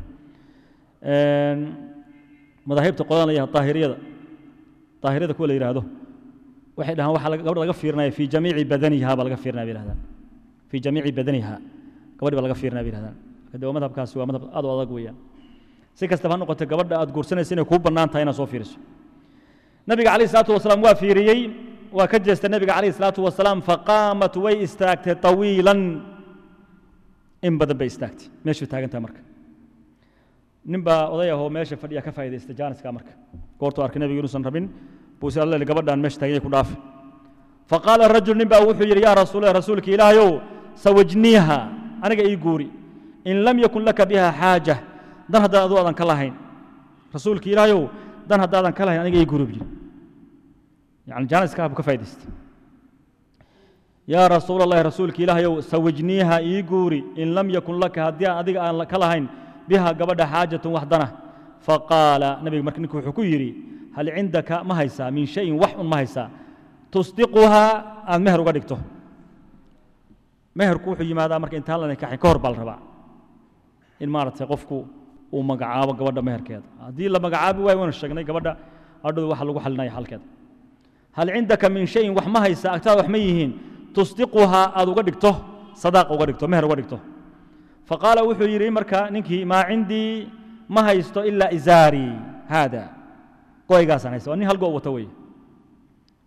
madaahibta qodan la yahay daahiriyada daahiriyada kuwa la yidhaahdo waxay dhahaan waxaa gabadha laga fiirinaya fii jamiici badaniha baa laga fiirinaya bay yidhahdaan fii jamiici badaniha gabadhi baa laga fiirinaya bay yidhahdaan de waa madhabkaasi waa madhab aad u adag weeyaan si kastaba ha noqotay gabadha aad guursanaysa inay kuu bannaan tahay inaad soo fiiriso nabiga calayhi salaatu wasalaam waa fiiriyey waa ka jeestay nabiga calayhi salaatu wasalaam faqaamat way istaagtay tawiilan in badan bay istaagtay meeshuu taagan tahay marka nin baa oday ahoo meesha fadhiya ka faa'idaystay jaaniska marka goortuu arkay nebigu inuusan rabin buu si alle gabadhaan meesha taagan ku dhaafi faqaala rajul nin baa wuxuu yidhi yaa rasuula rasuulka ilaahayow sawajniiha aniga ii guuri in lam yakun laka biha xaaja dan haddaan aduu aadan ka lahayn rasuulka ilaahayow dan haddaadan ka lahayn aniga ii guuri buu yani jaaniska buu ka faa'idaystay yaa rasuul allahi rasuulka ilaahayow sawajniiha ii guuri in lam yakun laka haddii aan adiga aan ka lahayn biha gabadha xaajatun wax dana faqaala nabiga marka ninku wuxuu ku yidhi hal cindaka ma haysaa min shayin wax un ma haysaa tusdiquhaa aad meher uga dhigto meherku wuxuu yimaadaa marka intaan la nikaxin ka hor baa la rabaa in maaragtay qofku uu magacaabo gabadha meherkeeda haddii la magacaabi waayo waynu sheegnay gabadha adhow waxa lagu xalinaya xalkeeda hal cindaka min shayin wax ma haysaa agtaada wax ma yihiin tusdiquhaa aad uga dhigto sadaaqa uga dhigto meher uga dhigto faqaala wuxuu yidhi marka ninkii maa cindii ma haysto ilaa izaarii haada goygaasaan haysta waa nin hal go' wata weeye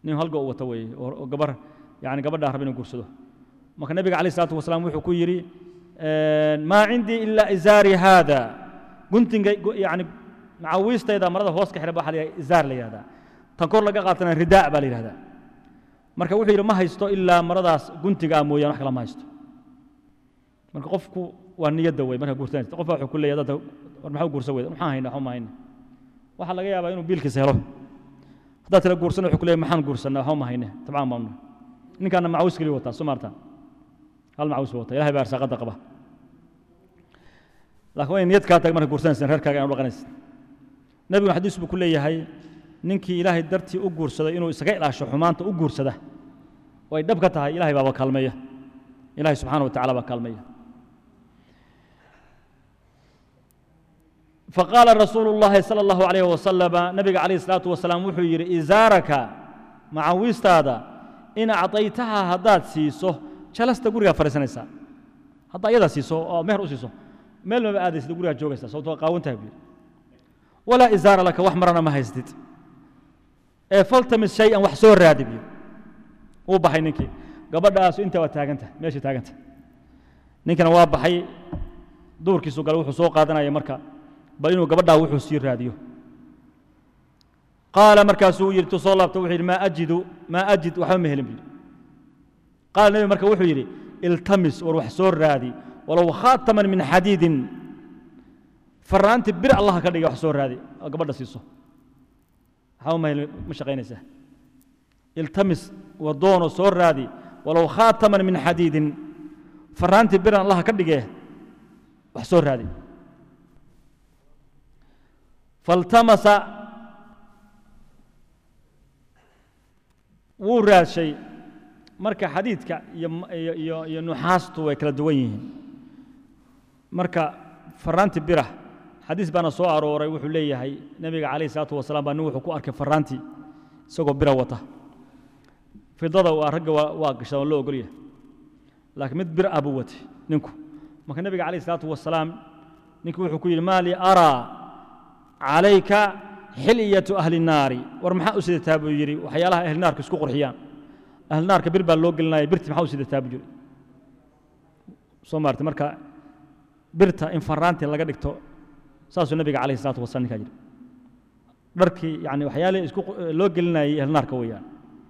nin halga u wato weeye oo gabar yani gabadhaa raba inuu guursado marka nebiga calayh isalaatu wasalaam wuxuu ku yidhi maa cindii ilaa izaari haada guntinga yani macawiistayda marada hoos ka xidhan ba waxa la yidhahda izaar la yidhahdaa tan kor laga qaatana ridaa baa la yidhahdaa marka wuxuu yidhi ma haysto ilaa maradaas guntiga ah mooyaan wax kale ma haysto marka qofku waa niyadda wey marka guursanaysa qof baa wuxuu ku leeyahay dadka war maxaa guursan weyda maxaan hayna waxba ma hayna waxaa laga yaabaa inuu biilkiisa helo haddaad tala guursana wuxuu ku leeyahay maxaan guursanaa waxba ma hayne tabcaan baanu ninkaana macawiis keliya wataa soo maarta hal macawiis buu wataa ilahay baa arsaaqadda qaba laakiin waa in niyad kaa tahay marka guursanaysa reerkaaga inaad u dhaqanaysa nebiguna xadiis buu ku leeyahay ninkii ilaahay dartii u guursaday inuu isaga ilaasho xumaanta u guursada oo ay dhab ka tahay ilahay baaba kaalmeeya ilahay subxaana wa tacala baa kaalmeeya faqaala rasuulu llahi sala allahu calayh wasalama nabiga calayh isalaatu wasalaam wuxuu yidhi izaaraka macawiistaada in acdaytaha haddaad siiso jalasta gurigaa fadhiisanaysaa haddaa iyadaa siiso oo meher u siiso meel maba aadaysid gurigaa joogaysaa sababto qaawantaha buu yidhi walaa izaara laka wax marana ma haystid ee faltamis shay-an wax soo raadi biyo wuu baxay ninkii gabadhaasu intaa waa taaganta meeshay taaganta ninkina waa baxay duurkiisu gale wuxuu soo qaadanaya marka bal inuu gabadhaa wuxuu sii raadiyo qaala markaasuu yidhi tu soo laabta wuxuu yidhi maa ajidu maa ajid waxba ma helin buu yidhi qaala nebi marka wuxuu yidhi iltamis war wax soo raadi walow khaataman min xadiidin faraanti bir allaha ka dhigay wax soo raadi oo gabadha siiso waxba ma helin ma shaqaynaysaa iltamis wadoono soo raadi walow khaataman min xadiidin faraanti biran allaha ka dhigee wax soo raadi faltamasa wuu raadshay marka xadiidka iyo iyo nuxaastu way kala duwan yihiin marka faraanti bira xadiis baana soo arooray wuxuu leeyahay nebiga calayh isalaatu wasalaam baa nin wuxuu ku arkay faraanti isagoo bira wata fidada waa ragga waa gashaa oo loo ogolyahay laakiin mid bir ah buu watay ninku marka nebiga calayh isalaatu wasalaam ninku wuxuu ku yidhi maa li araa calayka xiliyatu ahli naari war maxaa u sidataa buu yidhi waxyaalaha ahli naarka isku qurxiyaan ahli naarka bir baa loo gelinaya birti maxaa u sidataa buu yidhi soo maartay marka birta in faraanti laga dhigto saasuu nebiga calayh isalaatu wasalaam ninkaa yidhi dharkii yani waxyaalihii isku loo gelinayay ahli naarka weeyaan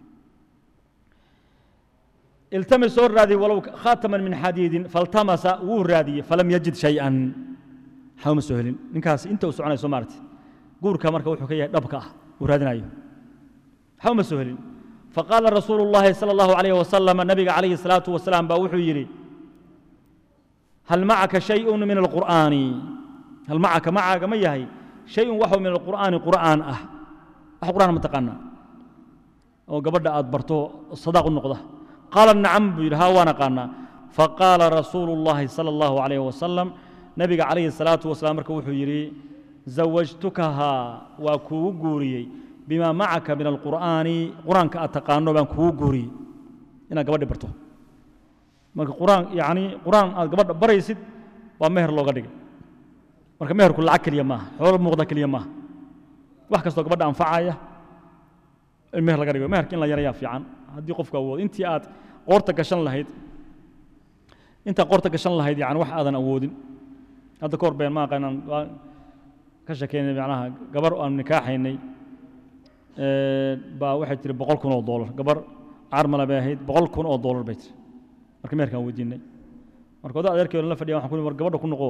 iltamis soo raadiyey walow khaataman min xadiidin faltamasa wuu raadiyey falam yajid shay-an waxba ma soo helin ninkaas inta uu soconaya soo maartay guurka marka wuxuu ka yahay dhabka ah uu raadinayo waxba ma soo helin faqaala rasuulu llahi sala allahu calayh wasalam nabiga calayhi salaatu wasalaam baa wuxuu yidhi hal macaka shayun min alqur'aani hal macaka macaaga ma yahay shayun waxuu min alqur'aani qur'aan ah wax qur'aan ma taqaanaa oo gabadha aad barto sadaaq u noqda qaala nacam buu yidhi haa waan aqaanaa faqaala rasuulu llahi sala allahu calayh wasalam nabiga calayhi salaatu wasalaam marka wuxuu yidhi zawajtukahaa waa kuugu guuriyey bimaa macaka min alqur'aani qur-aanka aad taqaano baan kuugu guuriyey inaad gabadhi barto marka quraan yani qur-aan aad gabadha baraysid waa meher looga dhigay marka meherku lacag keliya maaha xoolo muuqda keliya maaha wax kastoo gabadha anfacaya in meher laga dhigo meherka in la yarayaa fiican haddii qofku awoodo intii aad qoorta gashan lahayd intaa qoorta gashan lahayd yani wax aadan awoodin hadda ka hor been ma aqaanaan waa ka shekeynay macnaha gabar aan nikaaxaynay baa waxay tiri boqol kun oo doolar gabar carmala bay ahayd boqol kun oo doolar bay tiri marka meherkaan weydiinay marka odaa adeerkeeda la fadhiya waxaan ku war gabadha ku noqo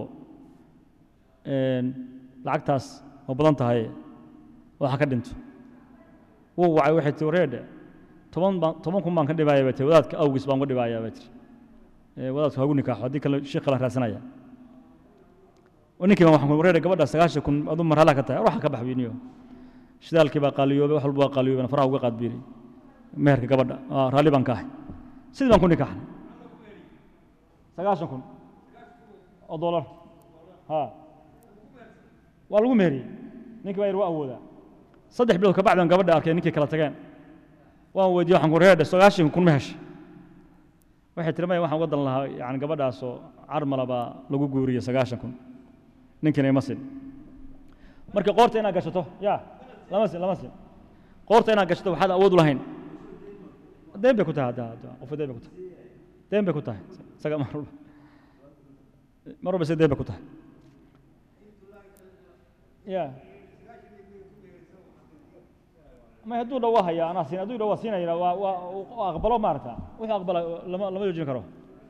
lacagtaas waa badan tahay waxa ka dhinto wuu wacay waxay tiri wareedhe toban baan toban kun baan ka dhibaaya bay tiri wadaadka awgiis baan uga dhibaaya bay tiri wadaadku hagu nikaaxo haddii kale sheekh kala raadsanaya ninkii baan waxaan ku wareedhe gabadha sagaashan kun aduu marhala ka tahay waxa ka bax biniyo shidaalkii baa qaaliyoobay wax walba waa qaaliyoobay faraha uga qaad biiri meherka gabadha raalli baan ka ahay sidii baan ku nikaaxnay sagaashan kun oo dolar ha waa lagu meheriyey ninkii baa yidhi waa awoodaa saddex bilood ka bacdan gabadha arkay ninkii kala tageen waan weydiye waxaan ku reedhe sagaashan kun ma heshay waxay tiri maya waxaan uga dan lahaa yani gabadhaasoo carmala baa lagu guuriyey sagaashan kun ninkiina ima sin marka qoorta inaad gashato ya lama sin lama sin qoorta inaad gashato waxaad awood u lahayn deen bay ku tahay hadda hadda qofka deen bay ku tahay deen bay ku tahay isaga mar walba mar walba isaga deen bay ku tahay ya ma hadduu dha waa haya anaa siin hadduu dha waa siinayna waa waa waa aqbalo maarata wixii aqbala lama lama joojin karo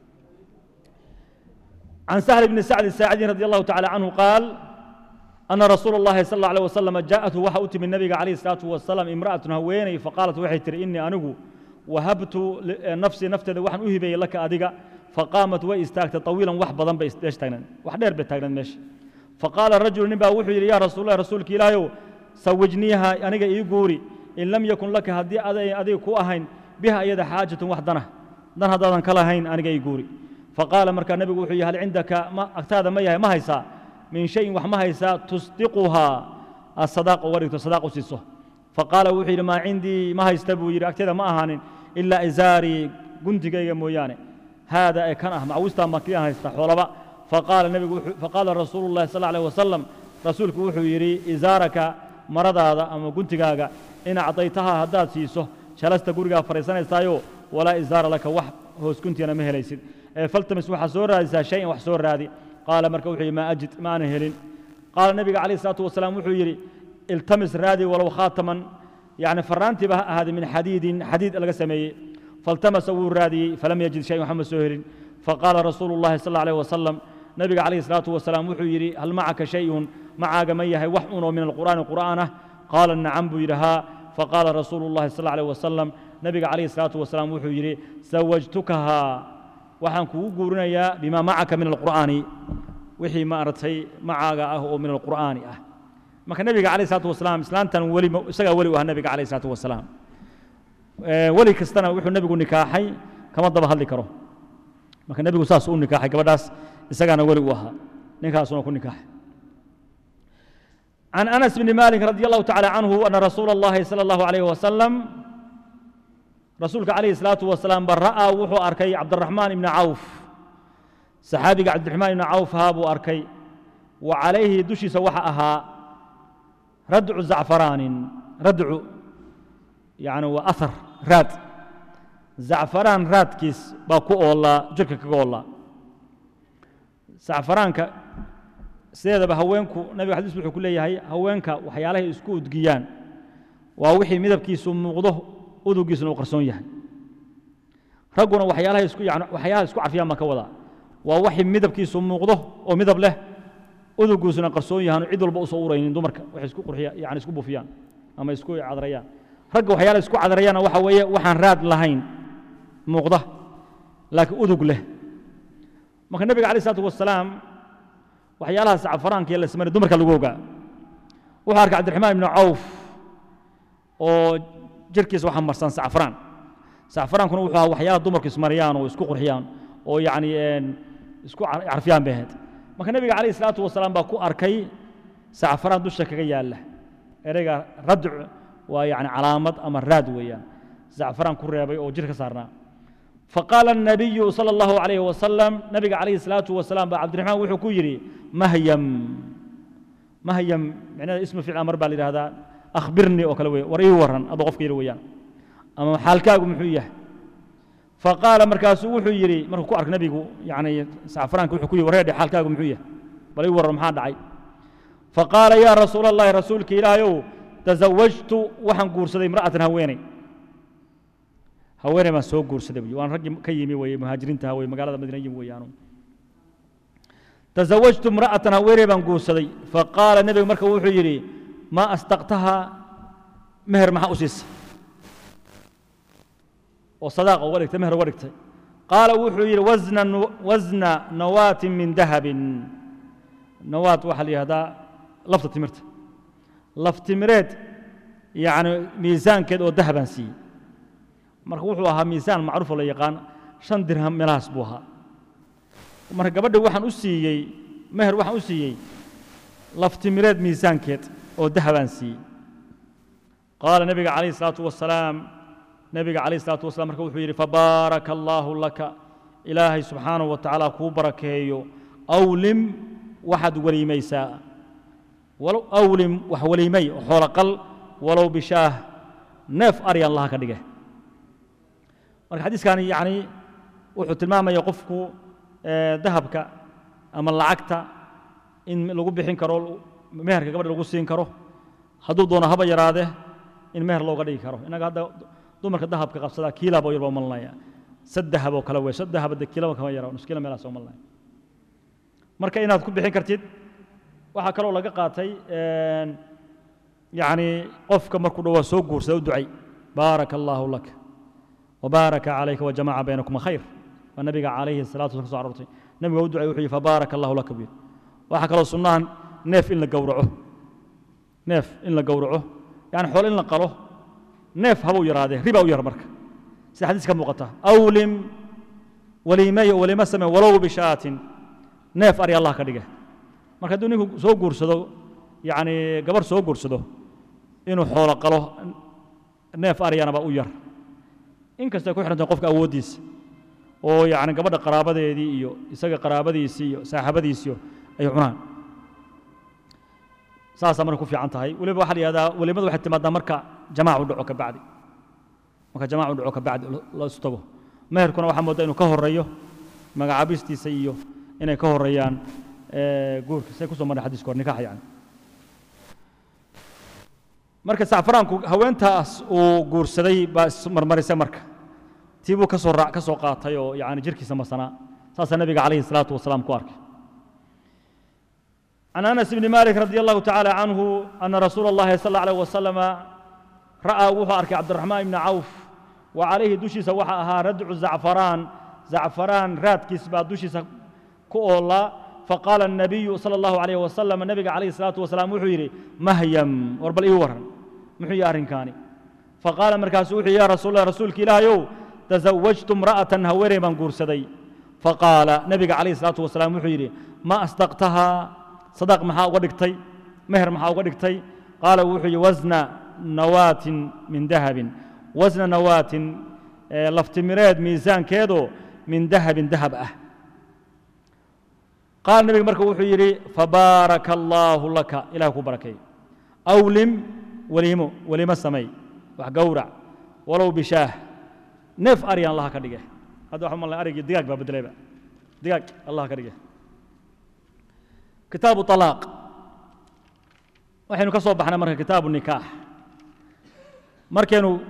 عن سهل بن سعد الساعدي رضي الله تعالى عنه قال أن رسول الله صلى الله عليه وسلم جاءته وحا أتي من النبي عليه الصلاة والسلام امرأة هويني فقالت وحي ترى إني أنقو وهبت نفسي نفتذ وحن أهبي لك أدقى فقامت وإستاكت طويلا وحبضا بإستاش تاغنان وحدير بتاغنان ماشي فقال الرجل نبا وحي يا رسول الله رسولك إلهي سوجنيها أنقى إيقوري إن لم يكن لك هدي أدي أدي كو أهين بها أيد حاجة وحدنا دان هذا كلا هين أنقى إيقوري فقال مركا النبي وحي هل عندك ما أكتاد ما يهي ما هيسا من شيء وح ما هيسا تصدقها الصداق ورث الصداق سيسه فقال وحي ما عندي ما هيستبو يري أكتاد ما أهان إلا إزاري قنت جاي موياني هذا كان مع وسط ما كان هيستا حولبا فقال النبي وحي فقال رسول الله صلى الله عليه وسلم رسولك وحي يري إزارك مرض هذا أما قنت جاga إن أعطيتها هداد سيسه شلست قرقا فريسان يستايو ولا إزار لك وح هوس كنت أنا مهليسيد فالتمس وxa soo raadisaa شhayئan wax soo raadi qaala marka wuxuu yidhi ma ajid ma ana helin qaala nebiga calayه الصلاaةu wasalaam wuxuu yidhi iltamis raadi walow khaataman yani faraantiiba ha ahaada min xadiidin xadiid laga sameeyey faltamasa wuu raadiyey falam yajid shayan waxma soo helin faqaala rasuulu الlahi sal اله عليه wasalam nebiga calayه الصلاaةu wasalaam wuxuu yidhi hal macaka shayun macaaga ma yahay wax unoo min alqur'aani qur'aan ah qaala nacam buu yidhi haa faqaala rasuulu الlahi sal اله عليه wasalam nebiga calayه الصلاaةu wasalaam wuxuu yidhi zawajtukahaa waxaan kugu guurinayaa bimaa macaka min alqur'aani wixii maaragtay macaaga ah oo min alqur'aani ah marka nebiga calayh isalaatu wasalaam islaantan weli isagaa weli u ah nebiga calayh isalaatu wasalaam weli kastana wuxuu nebigu nikaaxay kama daba hadli karo marka nebigu saas u nikaaxay gabadhaas isagaana weli u ahaa ninkaasuna ku nikaaxay عن أنس بن مالك رضي الله تعالى عنه أن رسول الله صلى الله عليه وسلم rasuulka calayhi salaatu wasalaam ba ra'aa wuxuu arkay cabdiraxmaan ibni cawf saxaabiga cabdiraxmaan ibni cawf haa buu arkay wa calayhi dushiisa waxa ahaa radcu zacfaraanin radcu yani waa ahar raad zacfaraan raadkiis baa ku oollaa jirka kaga oollaa zacfaraanka sideedaba haweenku nabiga xadiis wuxuu ku leeyahay haweenka waxyaalahay isku udgiyaan waa wixii midabkiisu muuqdo udugiisuna uu qarsoon yahay ragguna waxyaalaha isku yani waxyaalaha isku carfiyaan baan ka wadaa waa waxay midabkiisu muuqdo oo midab leh udugiisuna qarsoon yahaan cid walba usoo uraynin dumarka waxay isku qurxiya yani isku bufiyaan ama isku cadrayaan ragga waxyaalaha isku cadrayaana waxa weeye waxaan raad lahayn muuqda laakiin udug leh marka nebiga alayh isalaatu wasalaam waxyaalaha sacfaraanka iyo lasmari dumarka lagu ogaa wuxuu arkay cabdiraxmaan ibnu cawf oo jirkiisa waxaa marsan sacfraan sacfraankuna wuxuu ahaa waxyaalaha dumarku ismariyaan oo isku qurxiyaan oo yacni isku carfiyaan bay ahayd marka nebiga calayhi salaatu wasalaam baa ku arkay sacfraan dusha kaga yaalla ereyga radc waa yacni calaamad ama raad weeyaan sacfraan ku reebay oo jir ka saarnaa فقال النبي صلى الله عليه وسلم نبي عليه الصلاة والسلام عبد الرحمن وحو كيري مهيم مهيم يعني اسم فعل أمر بالي هذا أخبرني أو كلوي وريه ورن أبو قف كيري ويان أما حالكاغو محوية فقال مركاس وحو يري مركو كو أرك نبيغو يعني سعفران كو حكوي وريدي حالكاغو محوية بل يورن محاد دعي فقال يا رسول الله رسولك إلهي تزوجت وحن قورسدي امرأة هويني haweeney baan soo guursaday buyi waan raggii ka yimi weye muhaajiriinta weye magaalada madiina yimi weeyaanu tazawajtu imra'atan haweeney baan guursaday faqaala nebigu marka wuxuu yidhi maa astaqtaha meher maxaa u siisay oo sadaaqa uga dhigtay meher uga dhigtay qaala wuxuu yidhi wasna wasna nawaatin min dahabin nawaat waxaa la yihahdaa lafta timirta laf timireed yacni miisaankeed oo dahabaan siiyey marka wuxuu ahaa miisaan macruufoo la yaqaan shan dirham meelahaas buu ahaa marka gabadha waxaan u siiyey meher waxaan u siiyey laftimireed miisaankeed oo dahabaan siiyey qaala nebiga calayhi salaatu wasalaam nebiga calayhi salaatu wasalaam marka wuxuu yidhi fabaaraka allaahu laka ilaahay subxaanahu wa tacaala kuu barakeeyo awlim waxaad weliimaysaa walow awlim wax weliimay oo xoolo qal walow bishaah neef aryan laha ka dhige marka xadiiskani yani wuxuu tilmaamaya qofku dahabka ama lacagta in lagu bixin karo meherka gabadha lagu siin karo hadduu doono haba yaraadee in meher looga dhigi karo innaga hadda dumarka dahabka qabsadaa kiilaba yarba umalinaya saddahab oo kale wey saddahaba de kiilaba kama yara nus kiila meelaas umalinaya marka inaad ku bixin kartid waxaa kaloo laga qaatay yani qofka markuu dhawaa soo guursada u ducay baaraka allaahu lak وبارك عليك وجمع بينكم خير والنبي عليه الصلاة والسلام كسو عرورتي نبي u ducay wuxuu فبارك الله لك بي waxa kaloo sunnahan neef in la gowraco neef in la gowraco yani xoolo in la qalo neef habuu yaraadee riba u yar marka sida xadiis ka muuqata awlim waliimeyo walima same walow bishaatin neef ari allah ka dhiga marka hadduu ninku soo guursado yani gabarh soo guursado inuu xoolo qalo neef aryanaba u yar inkastay ku xidhantahay qofka awooddiisa oo yani gabadha qaraabadeedii iyo isaga qaraabadiisii iyo saaxabadiisiyo ay cunaan saasaa marka ku fiican tahay weliba waxaa la yihahdaa welimadu waxay timaadaa marka jamaacu dhaco ka bacdi marka jamaacu dhaco ka bacdi la isu tago meherkuna waxaa moodaa inuu ka horeeyo magacaabistiisa iyo inay ka horeeyaan guurka say kusoo marray xadiiska hor nikax yani marka sacfaraanku haweentaas uu guursaday baa ismarmarisay marka tii buu kasoo raac ka soo qaatay oo yani jirkiisa masanaa saasaa nabiga calayhi salaatu wasalaam ku arkay عن أنس بن مالك رضي الله تعالى عنه أن رسول الله صلى الله عليه وسلم رأى وحى أركي عبد الرحمن بن عوف وعليه دوشي سوحى أها ردع زعفران زعفران رات كسبا دوشي كؤولا فقال النبي صلى الله عليه وسلم النبي عليه الصلاة والسلام وحيري مهيم وربل إيورن محي أرنكاني فقال مركز وحي يا رسول الله رسولك إله يو تزوجت امرأة هوري من قرسدي فقال نبي عليه الصلاة والسلام وحيري ما أصدقتها صدق محا ودقتي مهر محا ودقتي قال وحي وزن نواة من ذهب وزن نواة لفتمراد ميزان كيدو من ذهب ذهب أه قال النبي مركب وحيري فبارك الله لك إله بركي أولم وليمو وليم السمي وحقورع ولو بشاه نف أريان الله كدقه هذا وحمد الله أريق دقاق باب دليبا دقاق الله كدقه كتاب طلاق waxaynu ka soo baxnay marka kitaabu nikaax markaynu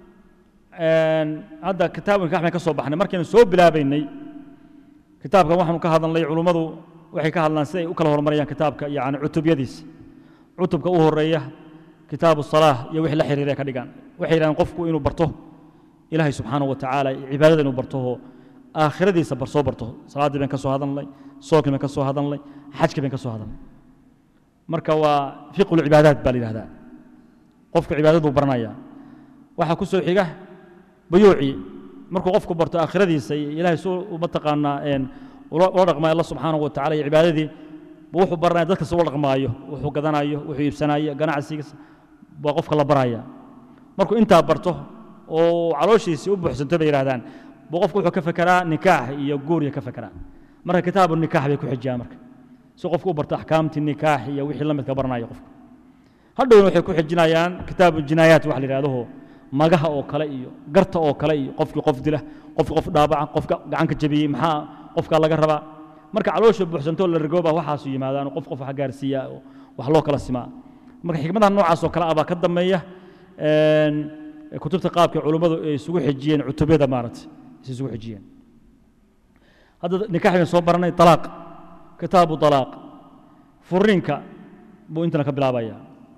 hadda kitaabu nikax bayn ka soo baxnay markaynu soo bilaabaynay kitaabkan waxaanu ka hadalnay culummadu waxay ka hadlaan siday u kala horumarayaan kitaabka yani cutubyadiisa cutubka u horeeya kitaabu salaah iyo wixii la xiriiray ka dhigaan waxay yidhahdeen qofku inuu barto ilaahay subxaanahu wa tacaala cibaadada inuu barto oo aakhiradiisa bar soo barto salaaddii bayn ka soo hadalnay sookii bayn ka soo hadalnay xajkii bayn ka soo hadalnay marka waa fiqu lcibaadaat baa la yidhahdaa qofka cibaadaduu baranaya waxaa ku soo xiga bayuucii markuu qofku barto aakhiradiisa iyo ilaahay suu mataqaanaa ula dhaqmaayo alla subxaanahu wa tacala iyo cibaadadii buu wuxuu baranaya dadka si ula dhaqmaayo wuxuu gadanayo wuxuu iibsanayo ganacsigiisa baa qofka la baraya markuu intaa barto oo calooshiisii u buuxsanto bay yidhahdaan buu qofku wuxuu ka fekeraa nikaax iyo guuriya ka fekeraa marka kitaabu nikaax bay ku xijiyaan marka si qofku u barto axkaamtii nikaax iyo wixii la midka baranaya qofka hadhowna waxay ku xijinayaan kitaabu jinaayaat wax la yidhahdaho magaha oo kale iyo garta oo kale iyo qofkii qof dila qofkii qof dhaabaca qofka gacanka jabiyey maxaa qofkaa laga rabaa marka caloosha buuxsantoo la rigooba waxaasu yimaadaan qof qof wax gaarsiiya oo wax loo kala simaa marka xikmadaha noocaas oo kale ah baa ka dambeeya kutubta qaabka culummadu ay isugu xijiyeen cutubyada maaragtay is isugu xijiyeen hadda nikax baynu soo baranay talaaq kitaabu talaaq furiinka buu intana ka bilaabaya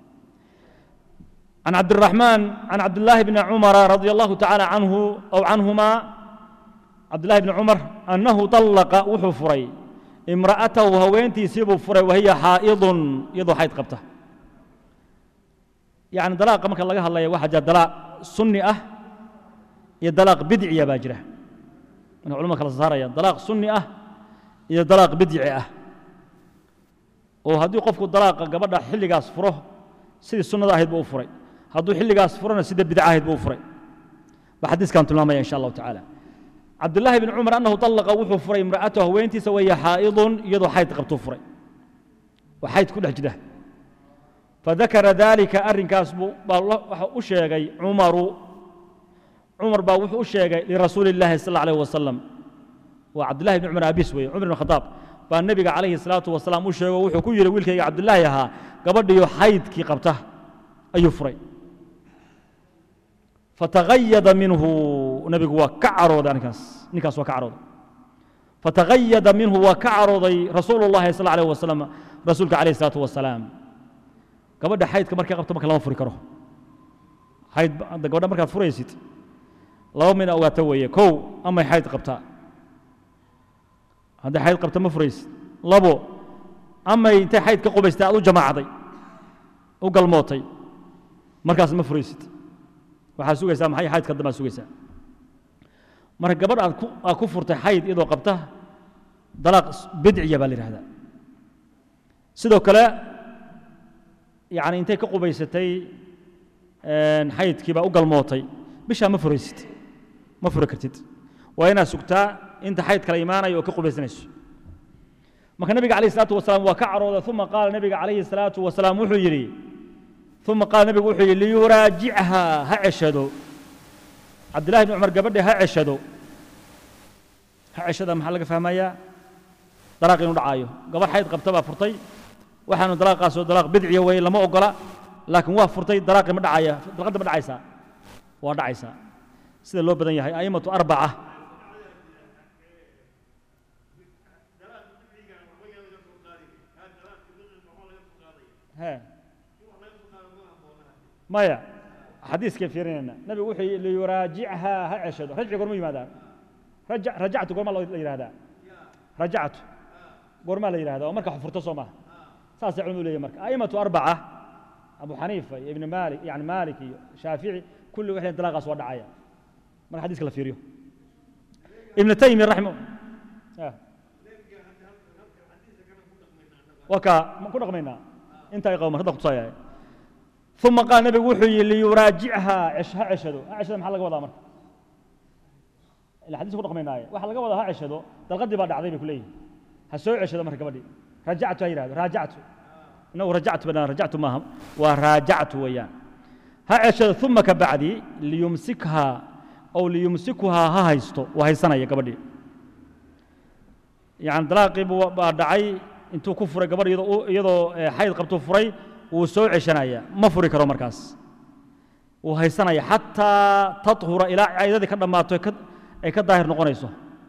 عن عبد الرحمن عن عبد الله بن عمر رضي الله تعالى عنه أو عنهما عبد الله بن عمر أنه طلق وحو فري امرأته هوينتي سيب فري وهي حائض يضو حيض قبته يعني دلاق ما كان لقاها الله واحد جاء دلاق سني أه يا دلاق بدعي يا باجرة من علماء خلاص صار يا دلاق سني أه يا دلاق بدعي أه وهدي قفك دلاق قبل حلي قاس فره سيدي السنة أهيد بو فري hadduu xilligaas furana sida bidcahayd buu furay ba xadiiskan tilmaamaya insha allahu tacaala cabdullaahi bn cumar annahu طallaqa wuxuu furay imra'atahu haweentiisa waya xaa'idun iyadoo xayd qabtuu furay waa xayd ku dhex jira fadakara dalika arrinkaas buu baa waxa u sheegay cumaru cumar baa wuxuu u sheegay lirasuuli illaahi sal allahu alayh wasalam waa cabdullahi bni cumar aabis weeye cumar ibn khadaab baa nebiga calayhi salaatu wasalaam u sheego wuxuu ku yidhi wiilkayga cabdullaahi ahaa gabadhiyo xaydkii qabta ayuu furay fatagayada minhu nebigu waa ka carooday arrinkaas ninkaas waa ka carooday fatagayada minhu waa ka carooday rasuulu llahi sal alayh wasalam rasuulka calayhi salaatu wasalaam gabadha xaydka markay qabto marka lama furi karo xayd gabadha markaad furaysid laba min ogaato weeye kow amay xayd qabtaa hadday xayd qabta ma furaysid labo amay intay xayd ka qubaystay aad u jamaacday u galmootay markaas ma furaysid waxaad sugaysaa maxay xaydka dambe aad sugaysaa marka gabadh aad ku aad ku furtay xayd iyadoo qabta dalaaq bidciya baa la yidhahdaa sidoo kale yacni intay ka qubaysatay xaydkii baa u galmootay bishaa ma furaysid ma furi kartid waa inaad sugtaa inta xayd kala imaanayo oo ka qubaysanayso marka nabiga calayh isalaatu wasalaam waa ka carooday uma qaala nabiga calayhi salaatu wasalaam wuxuu yidhi uma qaala nabigu wuxuu yidhi liyuraajichaa ha ceshado cabdillahi bni cumar gabadhi ha ceshado ha ceshada maxaa laga fahmayaa dalaaq inuu dhacaayo gabadh xayd qabta baa furtay waxaanu dalaaqaasoo dalaaq bidciya weeye lama ogola laakiin waa furtay dalaaqi ma dhacaya dalqadda ma dhacaysaa waa dhacaysaa sida loo badan yahay a'immatu arbaca he maya xadiiskay fiirinayna nabigu wuxuu yidhi liyuraajichaa ha ceshado rajci gorma yimaadaa raja rajactu gormaa la yidhahdaa rajactu gormaa la yidhahdaa oo marka furto soo maaha saasay culimadu leeyahy marka a'immatu arbaca abu xaniifa iyo ibn maalik yani maalik iyo shaafici kulli waxay leeyihin dalaaqaas waa dhacaya marka xadiiska la fiiriyo ibn taymiya raxima waa kaa ku dhaqmaynaa inta ay qawma hadda kutusaayahay uma qaal nabigu wuxuu yidhi liyuraajichaa ha ceshado ha ceshado maxaa laga wadaa marka ila xadiiska ku dhaqmaynaaye waxaa laga wadaa ha ceshado dalqadii baa dhacday bay ku leeyihin ha soo ceshado marka gabadhii rajactu ha yidhahdo raajactu inagu rajactu banaan rajactu maaha waa raajactu weeyaan ha ceshado uma ka bacdi liyumsikhaa aw liyumsikuhaa ha haysto waa haysanaya gabadhii yani dalaaqii baa dhacay intuu ku furay gabadh iyadoo xayd qabtuu furay wuu soo ceshanaya ma furi karo markaas wuu haysanaya xataa taطhura ilaa caydadii ka dhammaato ay ka daahir noqonayso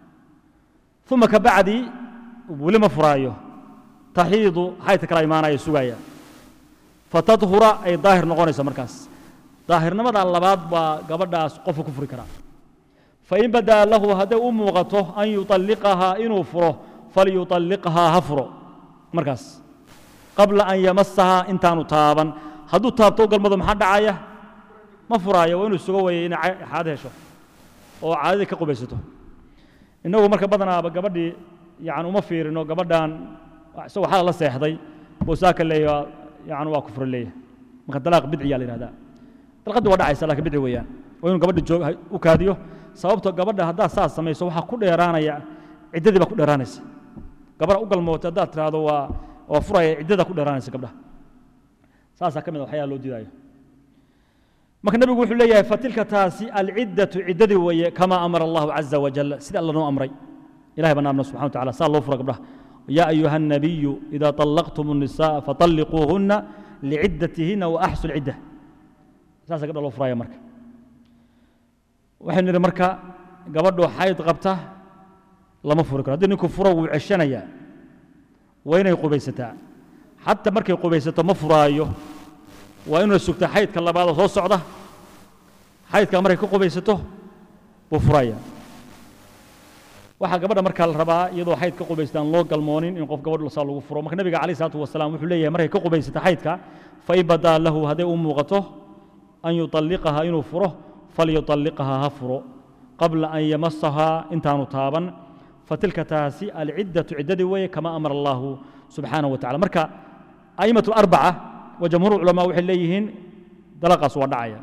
uma ka bacdi weli ma furaayo taxiidu xaydka kala imaanaya sugaya fatadhura ay daahir noqonayso markaas daahirnimada labaad baa gabadhaas qofka ku furi karaa fain badaa lahu hadday u muuqato an yuطalliqahaa inuu furo falyuطalliqhaa ha furo markaas qabla an yamasahaa intaanu taaban hadduu taabto u galmado maxaa dhacaya ma furaayo waa inuu sugo weeye inay xaad hesho oo caadadii ka qubaysato innagu marka badanaaba gabadhii yani uma fiirino gabadhan isagoo xala la seexday boosaaka leeyaha yani waa kufra leeyahay marka dalaaq bidciyaa la yihahdaa dalqadii waa dhacaysa lakin bidci weeyaan waa inuu gabadhi joog u kaadiyo sababto gabadha haddaad saas samayso waxaa ku dheeraanaya ciddadii baa ku dheeraanaysa gabadha u galmootay haddaad tiraahdo waa waa furaya ciddada ku dheeraanaysa gabdhaha saasaa ka mid a waxyaala loo diidaayo marka nebigu wuxuu leeyahay fatilka taasi alciddatu ciddadii weeye kamaa amara allahu caza wajal sida alla noo amray ilahay baan amna subxana wa tacala saa loo fura gabdhaha yaa ayuha الnabiyu ida طallaqtum الnisaءa faطalliquuhuna liciddatihinna waaxsu lcidda saasa gabdha loo furaya marka waxaynu nidhi marka gabadhoo xayd qabta lama furi karo haddii ninku furo wuu ceshanayaa waa inay qubaysataa xataa markay qubaysato ma furaayo waa inuu sugta xaydka labaadoo soo socda xaydkaa markay ka qubaysato buu furaya waxaa gabadha markaa la rabaa iyadoo xayd ka qubaystaan loo galmoonin in qof gabadh saa lagu furo marka nebiga calayh salaatu wasalaam wuxuu leeyahay markay ka qubaysata xaydka fain badaa lahu hadday u muuqato an yuطalliqahaa inuu furo falyuطalliqahaa ha furo qabla an yamasahaa intaanu taaban fatilka taasi alciddatu ciddadii weeye kama amara allahu subxaanaه wa tacala marka a'imaة اlarbaca wa jamhuur culamaa waxay leeyihiin dalaqaas waa dhacaya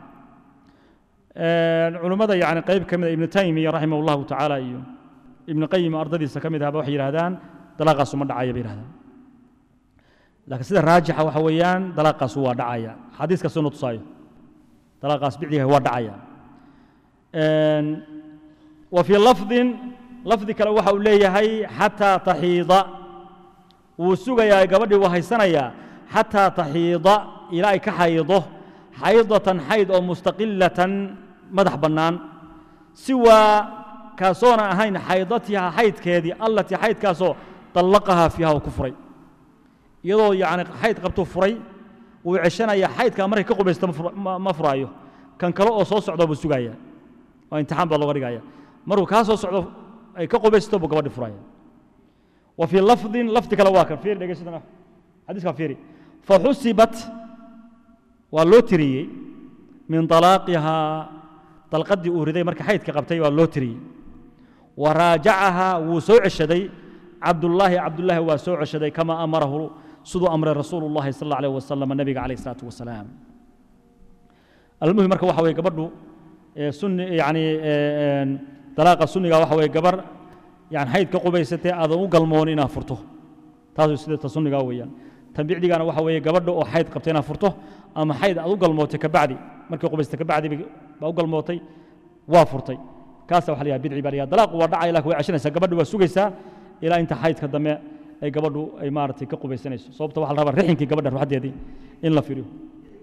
culummada yani qayb ka mida ibnu taymiya raximah اllahu tacaala iyo ibnu qayim ardadiisa ka mid ahba waxay yidhahdaan dalaqaasu ma dhacaya bay yidhahdaan laakiin sida raajixa waxa weeyaan dalaqaasu waa dhacaya xadiiskaasuna tusaayo dalaqaas bicdiga waa dhacaya wa fii lafdin lafdi kale waxa uu leeyahay xataa taxiida wuu sugayaa gabadhii wuu haysanayaa xataa taxiida ilaa ay ka xaydo xaydatan xayd oo mustaqilatan madax bannaan siwaa kaasoona ahayn xaydatiha xaydkeedii allatii xaydkaasoo طallaqahaa fiiha uu ku furay iyadoo yani xayd qabtuu furay wuu ceshanaya xaydkaa markay ka qubaysto ma furaayo kan kale oo soo socda buu sugaya oo imtixaan baa looga dhigaya markuu kaa soo socdo ay ka qubaysto buu gabadhi furaya wa fii lafdin lafdi kale waa kan fiiri dhegeysadana xadiiskaa fiiri faxusibat waa loo tiriyey min طalaaqihaa dalqaddii uu riday marka xaydka qabtay waa loo tiriyey wa raajacahaa wuu soo ceshaday cabdullaahi cabdullaahi waa soo ceshaday kama amarahu siduu amray rasuulu اllahi sal اlla alيh wasalam nabiga calayh الsalaatu wasalaam almuhim marka waxa weye gabadhu sunni yani dalaaqa sunniga waxa weye gabar yani xayd ka qubaysatee aadan u galmoon inaad furto taasuu sida ta sunnigaa weeyaan tan bicdigana waxa weeye gabadha oo xayd qabta inaad furto ama xayd aad u galmootay kabacdi markay qubaystay kabacdi baa u galmootay waa furtay kaasa waxa la yahay bidci baa la yahay dalaaqu waa dhacaya laakiin way cashanaysaa gabadhu waa sugaysaa ilaa inta xaydka dambe ay gabadhu ay maaragtay ka qubaysanayso sababta waxa la rabaa rixinkii gabadha ruuxaddeedii in la firiyo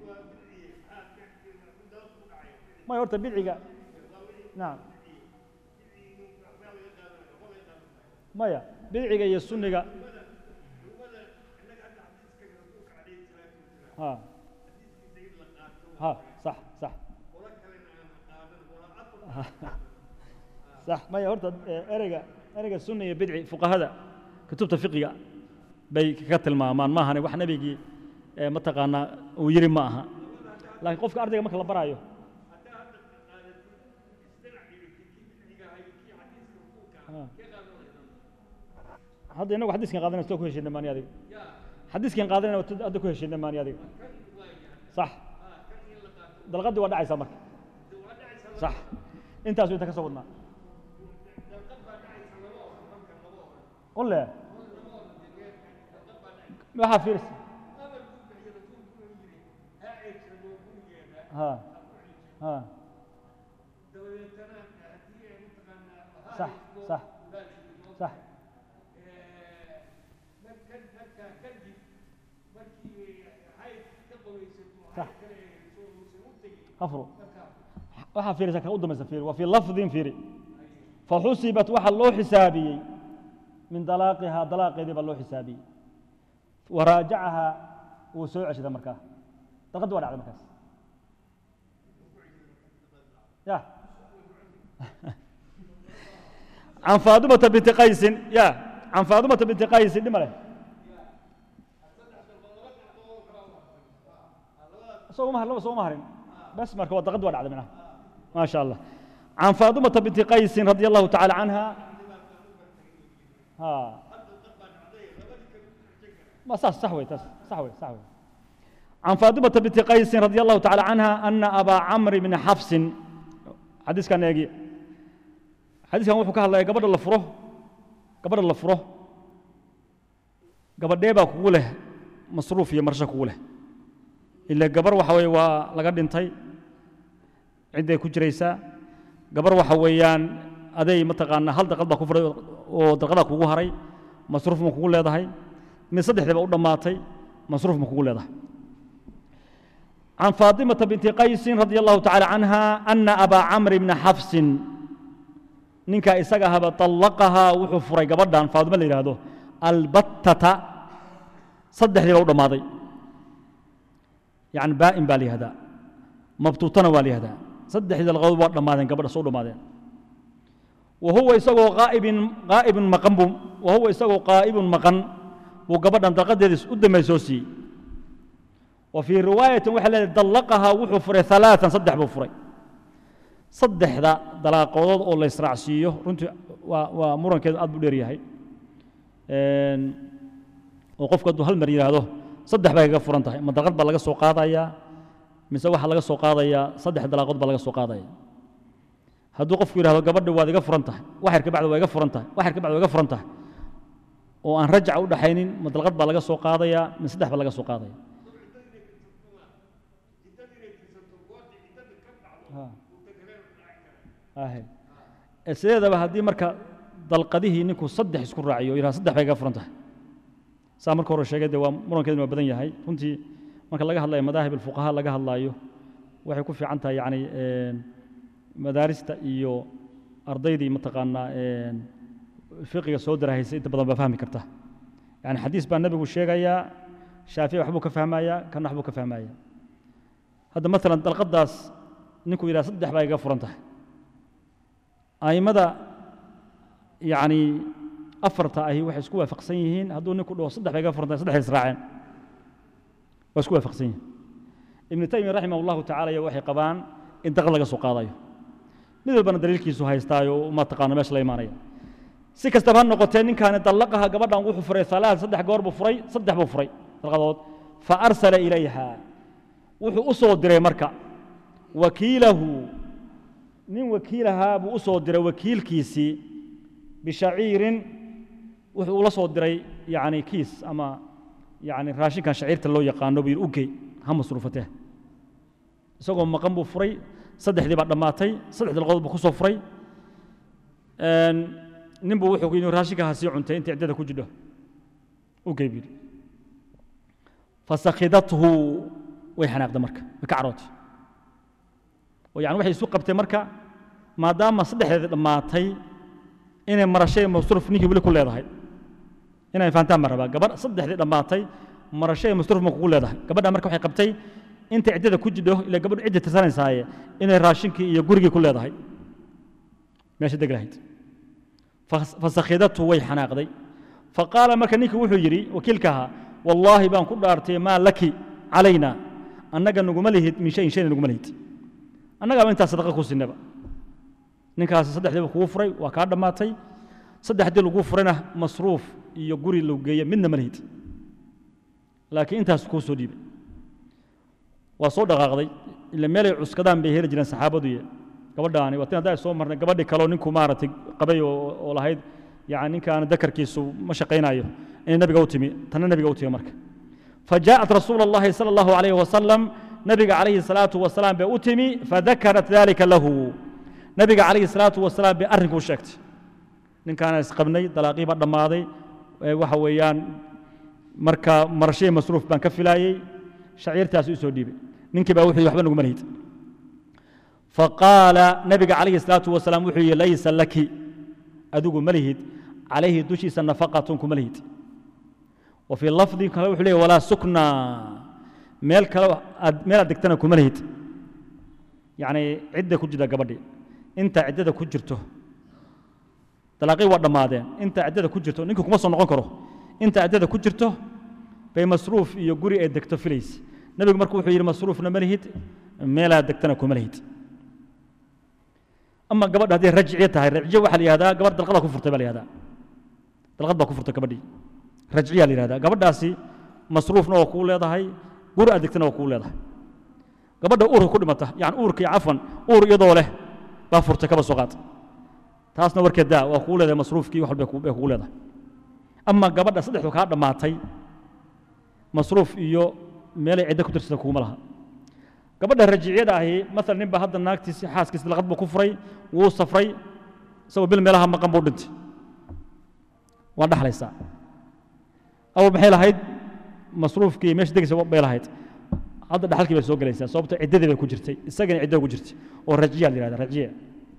maya horta bidciga nacam maya bidciga iyo sunniga ha ha sax sax sax maya horta ereyga ereyga sunna iyo bidci fuqahada kutubta fiqiga bay kaga tilmaamaan maahane wax nebigii mataqaanaa uu yiri ma aha laakiin qofka ardayga marka la baraayo hadda inagu xadiiskan qaadanayna soo ku heshiinay maani adiga xadiiskan qaadanayna hadda ku heshiinay maani adiga sax dalqaddii waa dhacaysaa marka sax intaasu inta ka soo wadnaa qole waxaa fiirs ha ha sax sax sax afro waxaa fiirisa kan u dambaysa fiiri waa fii lafdin fiiri faxusibat waxaa loo xisaabiyey min dalaaqihaa dalaaqeedii baa loo xisaabiyey waraajacahaa wuu soo ceshada markaa dalqaddi waa dhacday markaas ya can faadumata binti qaysin ya can faadumata binti qaysin dhima leh soo ma laba soo ma harin bas marka waa dalqaddi waa dhacday minaha ما شاء الله عن فاطمة بنت قيس رضي الله تعالى عنها ها ما صح صحوي صحوي صحوي عن فاطمة بنت قيس رضي الله تعالى عنها أن أبا عمرو بن حفص حديث كان يجي حديث كان وحكى الله قبل الله فره قبل الله فره قبل ديبا كوله مصروف يا مرشا كوله إلا قبر وحوي ولقد انتهي cidday ku jiraysaa gabar waxa weeyaan aday mataqaanaa hal daqad baa ku furay oo dalqadaa kugu haray masruuf ma kugu leedahay mid saddexdii baa u dhammaatay masruuf ma kugu leedahay عن فاطمة بنت قيس رضي الله تعالى عنها أن أبا عمرو بن حفص نينكا إساقها طلقها وحفري قبضان فاطمة اللي هذا البتة صدح لي بوضع ماضي يعني بائن بالي هذا مبتوطنا والي هذا saddexdii dalqadood waa dhammaadeen gabadha soo dhammaadeen wa huwa isagoo qaa'ibin qaa'ibun maqan buu wa huwa isagoo qaa'ibun maqan buu gabadhan dalqadeedii u dambeey soo siiyey wa fii riwaayatin waxay leedahay dallaqahaa wuxuu furay alaaan saddex buu furay saddexda dalaaqoodood oo la israacsiiyo runtii waa waa murankeedu aad buu dheer yahay oo qofku hadduu hal mar yidhaahdo saddex bay kaga furan tahay ma dalqad baa laga soo qaadayaa mise waxaa laga soo qaadayaa saddex dalaaqood baa laga soo qaadaya hadduu qofku yidhahdo gabadha waad iga furan tahay waxyar ka bacdi waa iga furan tahay waxyar ka bacdi waa iga furan tahay oo aan rajaca u dhaxaynin ma dalqad baa laga soo qaadayaa mise saddex baa laga soo qaadaya ahe ee sideedaba haddii marka dalqadihii ninku saddex isku raaciyo yidhaha saddex bay ga furan tahay saa marka hore sheegay dee waa murankeeduna waa badan yahay runtii marka laga hadlayo madaahib alfuqahaa laga hadlaayo waxay ku fiican tahay yacni madaarista iyo ardaydii mataqaanaa fiqiga soo darahaysay inta badan baa fahmi karta yani xadiis baa nebigu sheegayaa shaafici waxbuu ka fahmayaa kana waxbuu ka fahmaya hadda maalan dalqadaas ninkuu yidhaha saddex baa iga furan tahay a'immada yacni afarta ahi waxay isku waafaqsan yihiin hadduu ninku dhaho saddex baa iga furan tahay saddex israaceen waa isku waafaqsan yihiin ibnu taymiya raximah allahu tacala iyo waxay qabaan in dalqad laga soo qaadayo mid walbana daliilkiisu haystaayo ma taqaano meesha la imaanaya si kastaba ha noqotee ninkaani dallaqaha gabadhan wuxuu furay alaad saddex goor buu furay saddex buu furay dalqadood fa arsala ilayha wuxuu u soo diray marka wakiilahu nin wakiilahaa buu u soo diray wakiilkiisii bishaciirin wuxuu ula soo diray yani kiis ama yani raashinkan shaciirta loo yaqaano buu yidhi ugey ha masruufatee isagoo maqan buu furay saddexdii baa dhammaatay saddex dalqadood buu ku soo furay nin buu wuxuu yidhi raashinka ha sii cuntay inta ciddada ku jidho ugey buu yidhi fasakhidathu way xanaaqday marka way ka carootay oo yani waxay isu qabtay marka maadaama saddexdeedii dhammaatay inay marashay masruuf ninkii weli ku leedahay inay fahantaan baan rabaa gabadh saddexdii dhammaatay marashay masruuf ma kugu leedahay gabadha marka waxay qabtay intay ciddada ku jidho ila gabadhu cidda tirsanaysaaye inay raashinkii iyo gurigii ku leedahay meesha deg lahayd fasakhidatu way xanaaqday faqaala marka ninkii wuxuu yidhi wakiilka ahaa wallaahi baan ku dhaartay maa laki calayna annaga naguma lihid min shayin shayna naguma lihid annagaaba intaas sadaqa ku sinaba ninkaasi saddexdiiba kugu furay waa kaa dhammaatay saddexdii lagu furayna masruuf iyo guri lagu geeye midna ma lihid laakiin intaas kuu soo dhiibay waa soo dhaqaaqday ila meelay cuskadaan bay heli jireen saxaabaduye gabadhaani waa tin haddaa soo marnay gabadhi kaleo ninku maaragtay qabay oo lahayd yani ninkaan dakarkiisu ma shaqaynayo inay nabiga u timi tanna nabiga u timi marka فجاءت رسول الله صلى الله عليه وسلم نبي عليه الصلاة والسلام بأتمي فذكرت ذلك له نبي عليه الصلاة والسلام بأرنك وشكت إن كان يسقبني دلاقي بعد ماضي وحويان مركا مرشي مصروف بان كفلاي شعير تاسو سو ديبي نينك با وحي وحبا نغو ملهيد فقال نبي عليه الصلاة والسلام وحي ليس لك أدوغو ملهيد عليه دوشي نفقة كملهيد وفي اللفظ كلا وحليه ولا سكنى ميل كلا ميل دكتنا كملهيد يعني عدة كجدة قبدي انت عدة كجرته تلاقي ورد مادين انت عدة كجرته نينكو كما سو نقون كرو انت عدة كجرته bay masruuf iyo guri ay degto filays nabigu markuu wuxuu yidhi masruufna ma lihid meelaa degtana kuma lihid ama gabadha hadday rajciye tahay rajciye waxaa la yihahdaa gabadh dalqada ku furtay baa la yihahdaa dalqad baa ku furtay gabadhii rajciyaa la yihahdaa gabadhaasi masruufna waa kuu leedahay guri aad degtana waa kuu leedahay gabadha uurka ku dhimata yani uurka iyo cafan uur iyadoo leh baa furtay kaba soo qaad taasna warkeed daa waa kuu leedahay masruufkii wax walba bay kugu leedahay ama gabadha saddexdu kaa dhammaatay masruuf iyo meelay ciddo ku tirsata kuguma laha gabadha rajiciyada ahi maala nin baa hadda naagtiisi xaaskiisi dalqad buu ku furay wuu safray isagoo bil meelaha maqan buu dhintay waa dhaxlaysaa awal maxay lahayd masruufkii meesha degaysa bay lahayd hadda dhaxalkii bay soo gelaysaa sababto ciddadii bay ku jirtay isagana ciddada ku jirtay oo rajiya la yihahda rajiya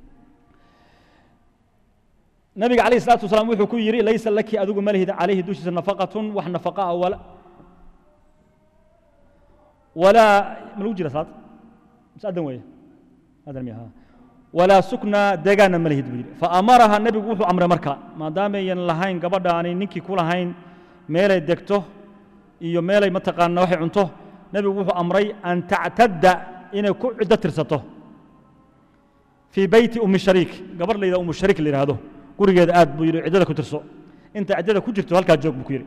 nabiga calayhi salaatu wasalaam wuxuu ku yidhi laysa laki adigu ma lihid calayhi dushiisa nafaqatun wax nafaqa ah wala ولا ملو جرى صاد مش أدم ويا أدم يا ولا سكنى دجانا ملهد بير فأمرها النبي وحو أمر مركا ما دام ين لهين قبض أني نكي كل هين ميل دكتو إيو ميل متقان نوحي عنته نبي وحو أمري أن تعتد إن كل عدة ترسته في بيت أم الشريك قبر لي أم الشريك اللي هذا قري قد آد بير عدة كترسو أنت عدة كجرتو هلك جوك بكيري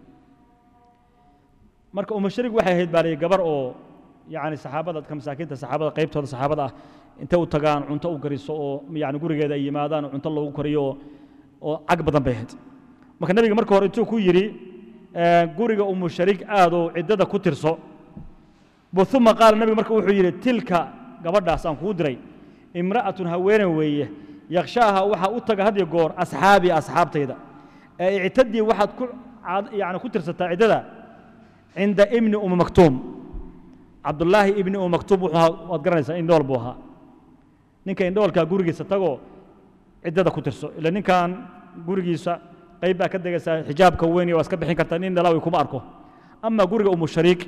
marka umashariig waxay ahayd baa layidhi gabar oo yacni saxaabada dadka masaakiinta saxaabada qaybtooda saxaabada ah intay u tagaan cunto u gariso oo yacni gurigeeda ay yimaadaan oo cunto loogu kariyo oo oo cag badan bay ahayd marka nebiga marka hore intuu ku yidhi guriga umushariig aadoo ciddada ku tirso uma qaala nebiga marka wuxuu yidhi tilka gabadhaas aan kuu diray imra'atun haweeney weeye yakshaaha waxaa u taga had iyo goor asxaabii asxaabtayda ee ictadii waxaad ku yani ku tirsataa ciddada cinda ibni umi maktuum cabdullaahi ibni umi maktuum wuxuu ahaa waad garanaysaa indhool buu ahaa ninka indhoolkaa gurigiisa tagoo ciddada ku tirso ila ninkan gurigiisa qayb baa ka degaysaa xijaabka weyn waa iska bixin kartaa nin dhalaawi kuma arko ama guriga umu shariik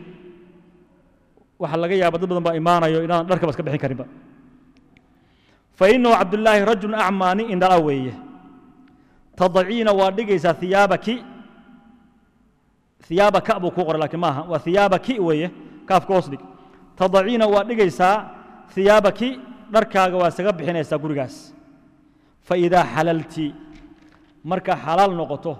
waxaa laga yaaba dad badan baa imaanayo inaadan dharkaba iska bixin karinba fainahu cabdullaahi rajulun acmaa nin indhala weeye tadaciina waa dhigaysaa hiyaabaki hiyaabaka buu kuu qoray laakiin maaha waa hiyaabaki weeye kaafka hoos dhig tadaciina waa dhigaysaa hiyaabaki dharkaaga waa isaga bixinaysaa gurigaas faidaa xalalti marka xalaal noqoto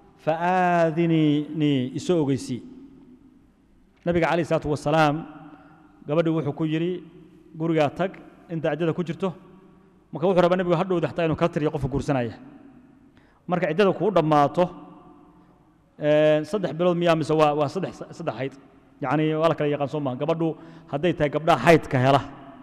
faaadiniinii isoo ogeysii nabiga calayh isalaatu wasalaam gabadhii wuxuu ku yidhi gurigaa tag inta ciddada ku jirto marka wuxuu rabaa nebigu hadhowda xataa inuu kala tiriyo qofka guursanaya marka ciddada kuu dhammaato saddex bilood miyaa mise waa waa saddex saddex hayd yacni waa la kala yaqaan soo maha gabadhu hadday tahay gabdhaha haydka hela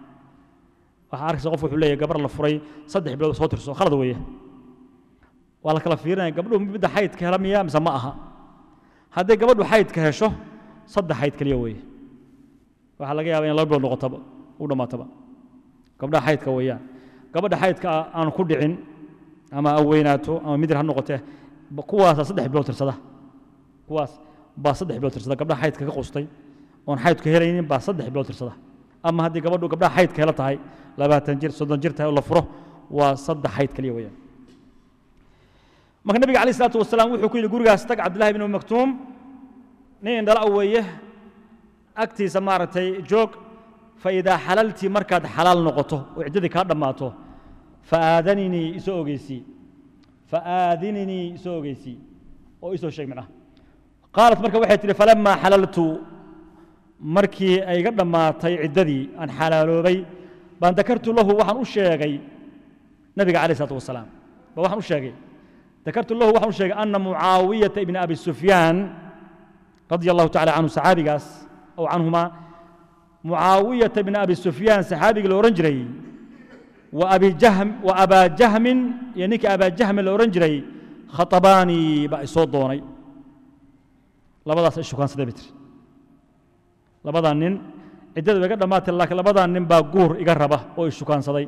waxaa arkaysa qof wuxuu leeyahay gabar la furay saddex bilood soo tirso khalad weeye waa la kala fiirinaya gabdhuhu midda xaydka hela miya mise ma aha hadday gabadhu xaydka hesho saddex xayd keliya weeye waxaa laga yaaba in laba bilood noqotaba u dhammaataba gabdhaha xaydka weeyaan gabadha xaydka aan ku dhicin ama aweynaato ama midir ha noqotee kuwaasaa saddex bilood tirsada kuwaas baa saddex bilood tirsada gabdhaha xaydka ka qustay oon xaydku helaynin baa saddex bilood tirsada ama haddii gabadhu gabdhaha xaydka hela tahay labaatan jir soddon jir tahay oo la furo waa saddex xayd keliya weeyaan marka nabiga calayh isalaatu wasalaam wuxuu ku yidhi gurigaas tag cabdillahi bin umi maktuum nin indhala weeye agtiisa maaragtay joog faidaa xalaltii markaad xalaal noqoto oo ciddadii kaa dhammaato faaaadaninii isoo ogeysii faaaadininii isoo ogeysii oo isoo sheeg micnaha qaalat marka waxay tihi falamaa xalaltu markii ay iga dhammaatay ciddadii aan xalaaloobay baan dakartu lahu waxaan u sheegay nabiga calayh isalaatu wasalaam ba waxaan u sheegay dakartu lahu waxaan u sheegay ana mucaawiyata ibna abi sufyaan radia allahu tacala canhu saxaabigaas ow canhumaa mucaawiyata bna abi sufyaan saxaabigii la odhan jiray wa abijahm wa abaa jahmin iyo ninkii abaa jahmin la odhan jiray khatabaani baa isoo doonay labadaas ay shukaansaday bay tiri labadaa nin ciddada ba iga dhammaatay laakiin labadaa nin baa guur iga raba oo ishukaansaday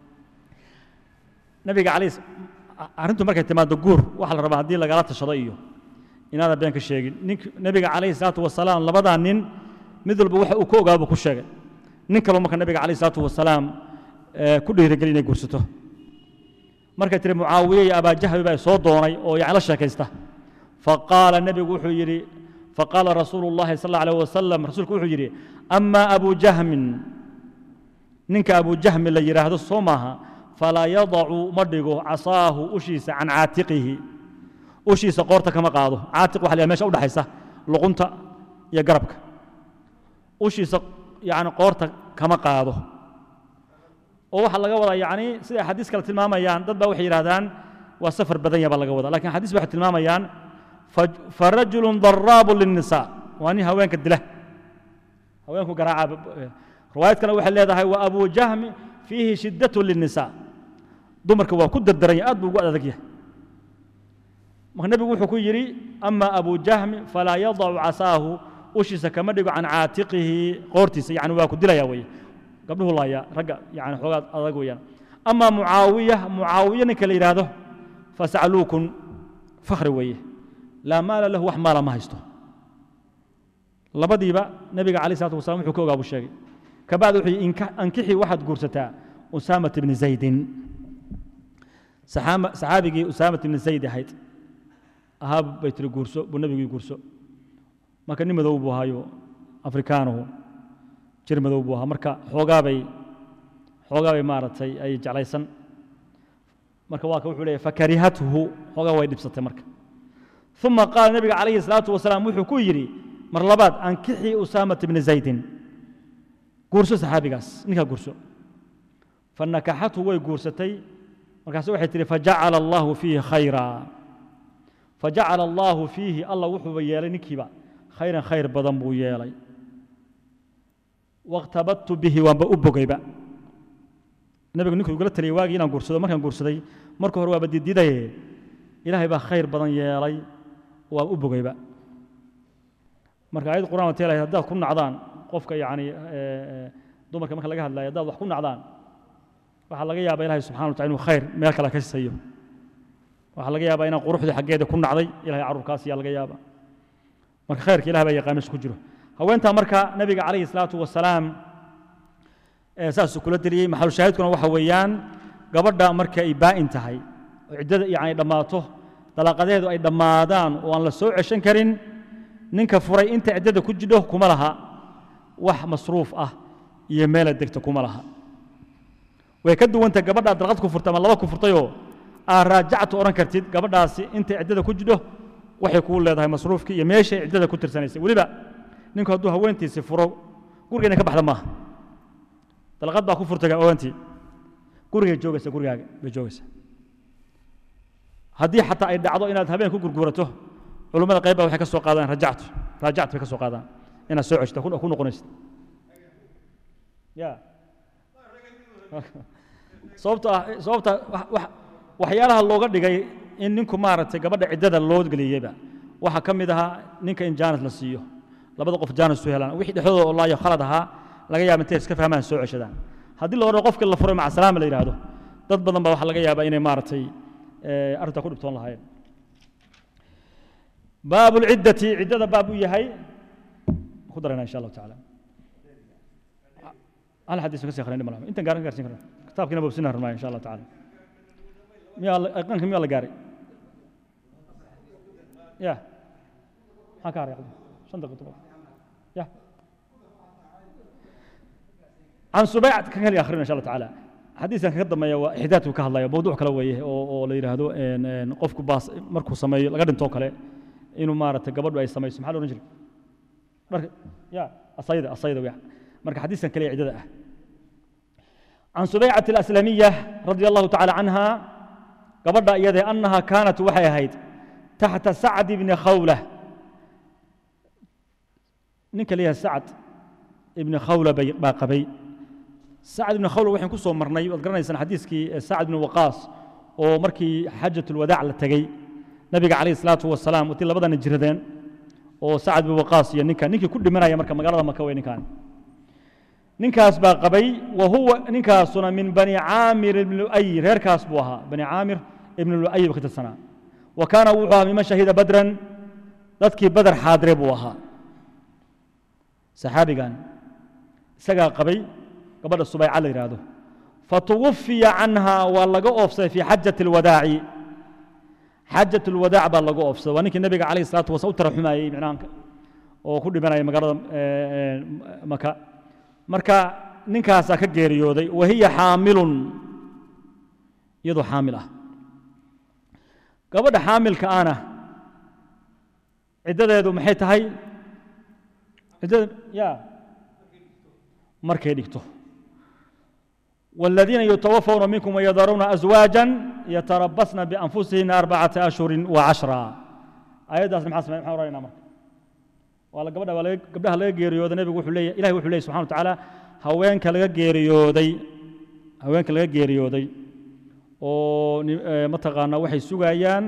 nabiga calay arrintu markay timaado guur waxaa la rabaa haddii lagala tashado iyo inaadan been ka sheegin nink nebiga calayhi salaatu wasalaam labadaa nin mid walba waxa uu ka ogaaba ku sheegay nin kaloo marka nebiga calayhi salaatu wasalaam ku dhiirigeli inay guursato markay tiri mucaawiye iyo abaajahbi baa soo doonay oo yani la sheekaysta faqaala nebigu wuxuu yidhi faqaala rasuulu llahi sal alla alayh wasalam rasuulku wuxuu yidhi amaa abu jahmin ninka abu jahmi la yidhaahdo soo maaha falaa yadacu ma dhigo casaahu ushiisa can caatiqihi ushiisa qoorta kama qaado caatiq waxa la yidhaha mesha udhaxaysa luqunta iyo garabka ushiisa yani qoorta kama qaado oo waxaa laga wadaa yani sida axaadiis kale tilmaamayaan dad baa waxay yidhahdaan waa safar badan ya baa laga wadaa lakin xadiis waxay tilmaamayaan farajulu daraabu liلnisa waa nin haweenka dila haweenku garaaca riwaayad kale waxay leedahay wa abu jahmi fiihi shidaة liلnisa dumarka waa ku dardaranya aad buu ugu adag yahay marka nebigu wuxuu ku yidhi ama abu jahmi falaa yadacu casaahu ushiisa kama dhigo can caatiqihi qoortiisa yani waa ku dilaya weye gabdhuhu laaya ragga yani xoogaa adag weeyaan ama mucaawiya mucaawiya ninka la yidhaahdo fasacluukun fakhri weeye laa maala lahu wax maala ma haysto labadiiba nebiga calayh salatu wasalam wuxuu ka ogaa buu sheegay kabacdi wuxuu yidhi ankixii waxaad guursataa usaamat ibni zaydin saxaabigii usaamat ibni zayd ahayd ahaa bay tiri guurso buu nebigii guurso marka nin madow buu ahaayo afrikaanuhu jir madow buu ahaa marka xoogaabay xoogaabay maaragtay ay jeclaysan marka waa ka wuxuu leeyahy fakarihathu xoogaa way dhibsatay marka uma qaala nebiga calayhi salaatu wasalaam wuxuu ku yidhi mar labaad ankixii usaamat ibni zaydin guurso saxaabigaas ninkaa guurso fanakaxathu way guursatay markaase waxay tihi fajacala allahu fiihi khayra fajacala allahu fiihi allah wuxuuba yeelay ninkiiba khayran khayr badan buu yeelay waاkhtabadtu bihi waanba u bogayba nabigu ninkuu igula taliyay waagii inaan guursado markaan guursaday marka hore waaba dididaye ilaahay baa khayr badan yeelay waa u bogayba marka ayad qur'aan waa teelahay haddaad ku nacdaan qofka yacni dumarka marka laga hadlayo haddaad wax ku nacdaan waxaa laga yaabaa ilaahay subxana wa tacala inuu khayr meel kale ka siiyo waxaa laga yaabaa inaan quruxdii xaggeeda ku nacday ilahay carruurkaas ayaa laga yaabaa marka khayrka ilahay baa yaqaan meesha ku jiro haweentaa marka nabiga calayhi salaatu wasalaam saasuu kula deliyey maxalushaahidkuna waxa weeyaan gabadha marka ay baa'in tahay oo ciddada yacni dhammaato dalaaqadeedu ay dhammaadaan oo aan la soo ceshan karin ninka furay inta ciddada ku jidho kuma laha wax masruuf ah iyo meela degta kuma laha way ka duwanta gabadhaa dalqad ku furtay ama laba ku furtayoo aad raajactu odhan kartid gabadhaasi intay ciddada ku jidho waxay kuu leedahay masruufkii iyo meeshay ciddada ku tirsanaysay weliba ninku hadduu haweentiisi furo gurigeena ka baxda maaha dalqad baa ku furtay haweentii gurigay joogaysa gurigaaga bay joogaysa haddii xataa ay dhacdo inaad habeen ku gurgurato culummada qayb baa waxay ka soo qaadaan rajactu raajactu bay ka soo qaadaan inaad soo ceshto ku noqonaysid ya sababto ah sababta waxyaalaha looga dhigay in ninku maaragtay gabadha ciddada loo geliyeyba waxaa ka mid ahaa ninka in jaanis la siiyo labada qof jaanis u helaan wixii dhexdooda oo laayo khalad ahaa laga yaaba intay iska fahmaan soo ceshadaan haddii la odhan qofkii la furay maca salaama la yidhaahdo dad badan baa waxaa laga yaabaa inay maaragtay arrintaa ku dhibtoon lahaayeen baabu lciddati ciddada baab u yahay ku darayna insha allahu tacaala hal xadiis ka sii akhrin malaha intan gaaran gaarsiin karna kitaabkiina bobsina rabnaa insha allah tacaala miyaa aqanka miyaa la gaaray ya maxaa ka haray shan daqiiqo ya عن سبيعة كان لي آخرين إن شاء الله تعالى حديث كان قدم يا إحداثه كهلا يا موضوع كلا ويه أو أو اللي يرهدو إن إن قفك باص مركو سمي لقد انتو كلا إنه مارت قبل ويا سمي سبحانه ونجري مرك يا الصيدة الصيدة ويا مرك حديث كان لي عدة عن سبيعة الأسلمية رضي الله تعالى عنها قبل يدي أنها كانت وحي هيد تحت سعد بن خولة نك ليها سعد ابن خولة باقبي سعد بن خولة وحين كسو مرني وذكرنا حديثك سعد بن وقاص oo markii xajatul wadaac la tagay nabiga calayhi salaatu wasalaam watii labadana jiradeen oo sacad bin waqaas iyo ninka ninkii ku dhimanaya marka magaalada maka wey ninkaan ninkaas baa qabay wa huwa ninkaasuna min bani caamir ibni lu'ay reerkaas buu ahaa bani caamir ibni lu'ay buu ka tirsanaa wa kaana wuxuu ahaa miman shahida badran dadkii badar xaadire buu ahaa saxaabigan isagaa qabay gabadha subayca la yidhaahdo fatuwafiya canha waa laga oofsaday fii xajati alwadaaci xajat alwadaac baa laga oofsaday waa ninkii nabiga calayhi salaatu wasalaam u taraxumayey micnaha oo ku dhimanaya magaalada maka marka ninkaasaa ka geeriyooday wa hiya xaamilun iyadoo xaamil ah gabadha xaamilka ana ciddadeedu maxay tahay ciddada ya markay dhigto والذين يتوفون منكم ويذرون أزواجا يتربصن بأنفسهن أربعة أشهر وعشرة آيات أسمع حسنا محاور رأينا مرك ولا قبل ولا قبلها لا جيريود النبي يقول لي إلهي يقول لي سبحانه وتعالى هوين كلا جيريودي هوين كلا جيريودي oo mataqaana waxay sugayaan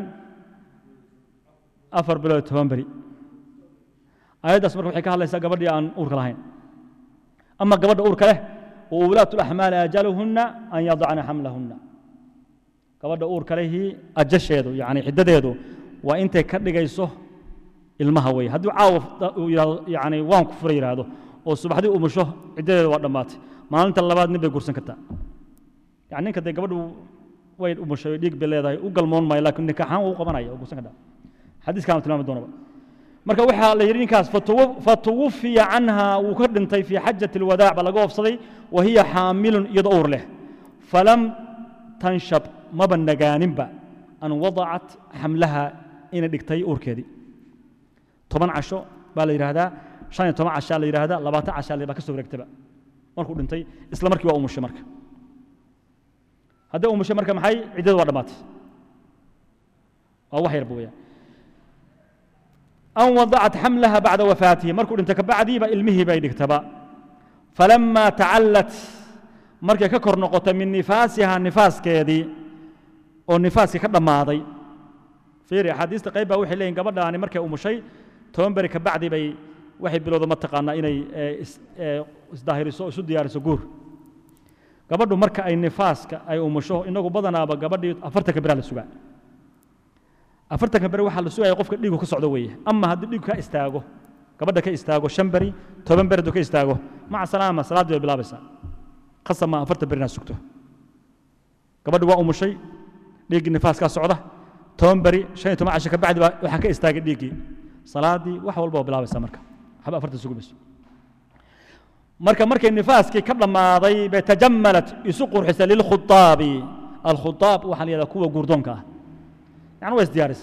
afar bilood toban beri aayaddaas marka waxay ka hadlaysaa gabadhii aan uurka lahayn ama gabadha uurka leh وولاة الأحمال أجلهن أن يضعن حملهن gabadha uurka lehii ajasheedu yani xiddadeedu waa intay ka dhigayso ilmaha wey hadduu caawa uu yidhahdo yani waan ku fura yidhaahdo oo subaxdii umusho ciddadeedu waa dhammaatay maalinta labaad nin bay gursan kartaa yani ninka dee gabadhu way umushay dhiig bay leedahay u galmoon maayo laakiin nikaxaan waa u qabanaya oo gursan kartaa xadiiskaan tilmaami doonaba marka waxaa la yidhi ninkaas fatuwafiya canha wuu ka dhintay fii xajati alwadaac baa laga oofsaday wa hiya xaamilun iyadoo uur leh falam tanshab maba nagaaninba an wadacat xamlaha inay dhigtay uurkeedii toban casho baa la yidhaahdaa shan iyo toban cashaa la yidhaahdaa labaatan cashaa baa ka soo wareegtaba markuu dhintay isla markii waa umushay marka haddii umushay marka maxay ciddadu waa dhammaatay waa wax yarba weeyaan أن وضعت حملها بعد وفاته مركو انت كبعدي با علمه با يدكتبا فلما تعلت markay ka kor noqoto min nifaasiha nifaaskeedii oo nifaaskii ka dhammaaday fiiri axaadiista qayb baa waxay leeyihin gabadhaani markay umushay toban beri ka bacdi bay waxay bilowda mataqaanaa inay isdaahiriso isu diyaariso guur gabadhu marka ay nifaaska ay umusho inagu badanaaba gabadhii afartanka beraa la sugaa afartanka beri waxaa la sugaya qofka dhiigu ka socdo weeye ama haddii dhiigu ka istaago gabadha ka istaago shan beri toban beri hadduu ka istaago maca salaama salaaddii bay bilaabaysaa qasab ma afartan beri inaad sugto gabadhi waa umushay dhiiggii nifaaskaa socda toban beri shan iyo toban casho ka bacdi baa waxaa ka istaagay dhiiggii salaaddii wax walba waa bilaabaysaa marka waxba afartan sugi mayso marka markay nifaaskii ka dhammaaday bay tajammalat isu qurxisay lilkhutaabi alkhutaab waxaa la yidhahdaa kuwa guurdoonka ah yani waa isdiyaaris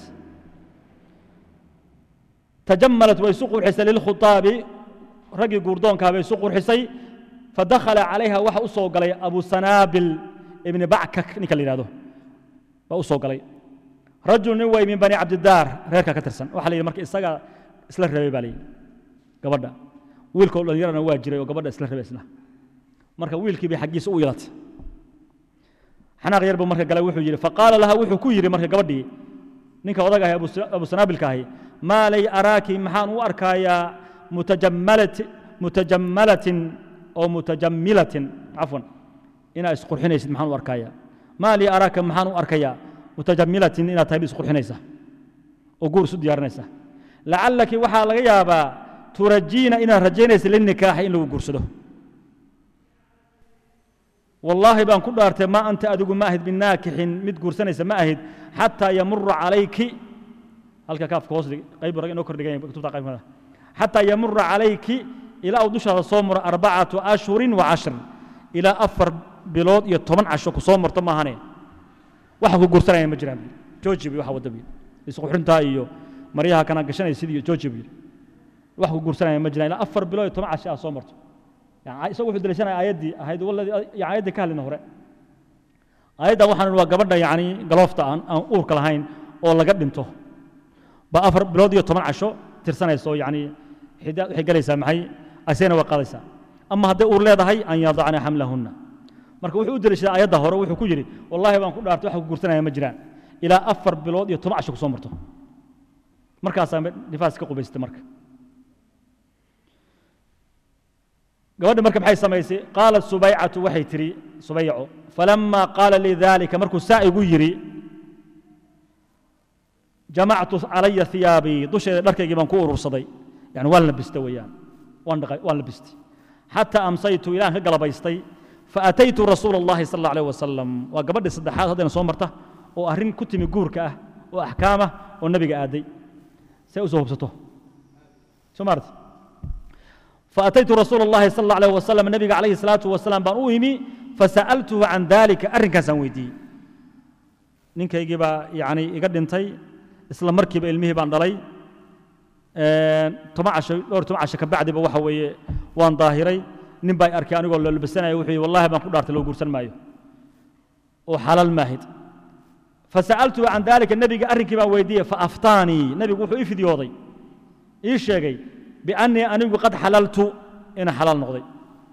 tajammalat way isu qurxisay lilkhutaabi raggii guurdoonkaa bay isu qurxisay fadakhala calayha waxa u soo galay abu sanaabil ibni backak ninka la yidhahdo baa u soo galay rajul nin way min bani cabdidaar reerka ka tirsan waxa la yidhi marka isaga isla rabay baa la yidhi gabadha wiilkoo dhalinyarana waa jiray oo gabadha isla rabay isna marka wiilkii bay xaggiisa u yeelatay xanaaq yar buu marka galay wuxuu yidhi faqaala laha wuxuu ku yidhi marka gabadhii ninka odag ahi abu sanaabilka ahi maa lay araaki maxaan u arkayaa mutajammalati mutajammalatin oo mutajammilatin cafwan inaad isqurxinaysid maxaan u arkayaa maa lii araaka maxaan u arkayaa mutajammilatin inaad tahay isqurxinaysa oo guur isu diyaarinaysa lacallaki waxaa laga yaabaa turajiina inaad rajaynaysa linikaaxi in lagu guursado wallaahi baan ku dhaartay maa anta adigu ma ahid binaakixin mid guursanaysa ma ahid xataa yamura calayki halka kaafka hoos dhig qayb rag inoo kordhigan kutubta qaybkada xataa yamura calayki ilaa uu dushaada soo maro arbacatu ashhurin wa cashrin ilaa afar bilood iyo toban casho ku soo marto maahane waxa ku guursanaya ma jiraan jooji bi waxa wada bi isqurxintaa iyo maryaha kana gashanaysid iyo jooji bi wax ku guursanaya ma jiraan ilaa afar bilood iyo toban casho aa soo marto yani isagu wuxuu daliishanaya aayaddii ahayd waladii yani aayaddii ka hadlina hore aayaddan waxaan waa gabadha yani galoofta aan aan uurka lahayn oo laga dhinto ba afar bilood iyo toban casho tirsanayso yani xidaad waxay galaysaa maxay asayna waa qaadaysaa ama hadday uur leedahay an yadacna xamlahunna marka wuxuu u daliishaday aayadda hore wuxuu ku yidhi wallaahi baan ku dhaartay wax ku guursanaya ma jiraan ilaa afar bilood iyo toban casho ku soo marto markaasaa nifaas ka qubaystay marka gabadhi marka maxay samaysay qaalat subaycatu waxay tidhi subayco falama qaala lii dalika markuu saa igu yidhi jamactu calaya hiyaabii dusheeda dharkaygii baan ku urursaday yani waan labista weeyaan waan dhaqay waan labistay xataa amsaytu ilaan ka galabaystay faataytu rasuula اllahi sal اllah alيh wasalam waa gabadhii saddexaad haddayna soo marta oo arrin ku timi guurka ah oo axkaamah oo nebiga aaday say u soo hubsato soo maarti faataytu rasuula اllahi sal اllah alيh wasalam nebiga calayhi الsalaatu wasalaam baan u imi fasa'altuhu can dalika arrinkaasaan weydiiyey ninkaygii baa yani iga dhintay isla markiiba ilmihii baan dhalay toban casho dhowr toban casho ka bacdiba waxa weeye waan daahiray nin baa arkay anigoo loo labisanaya wuxuu yidhi wallahi baan ku dhaartay loo guursan maayo oo xalaal maahid fasa'altuhu can dalika nebiga arrinkii baan weydiiyey faaftaanii nebigu wuxuu ii fidyooday ii sheegay biannii anigu qad xalaltu inaan xalaal noqday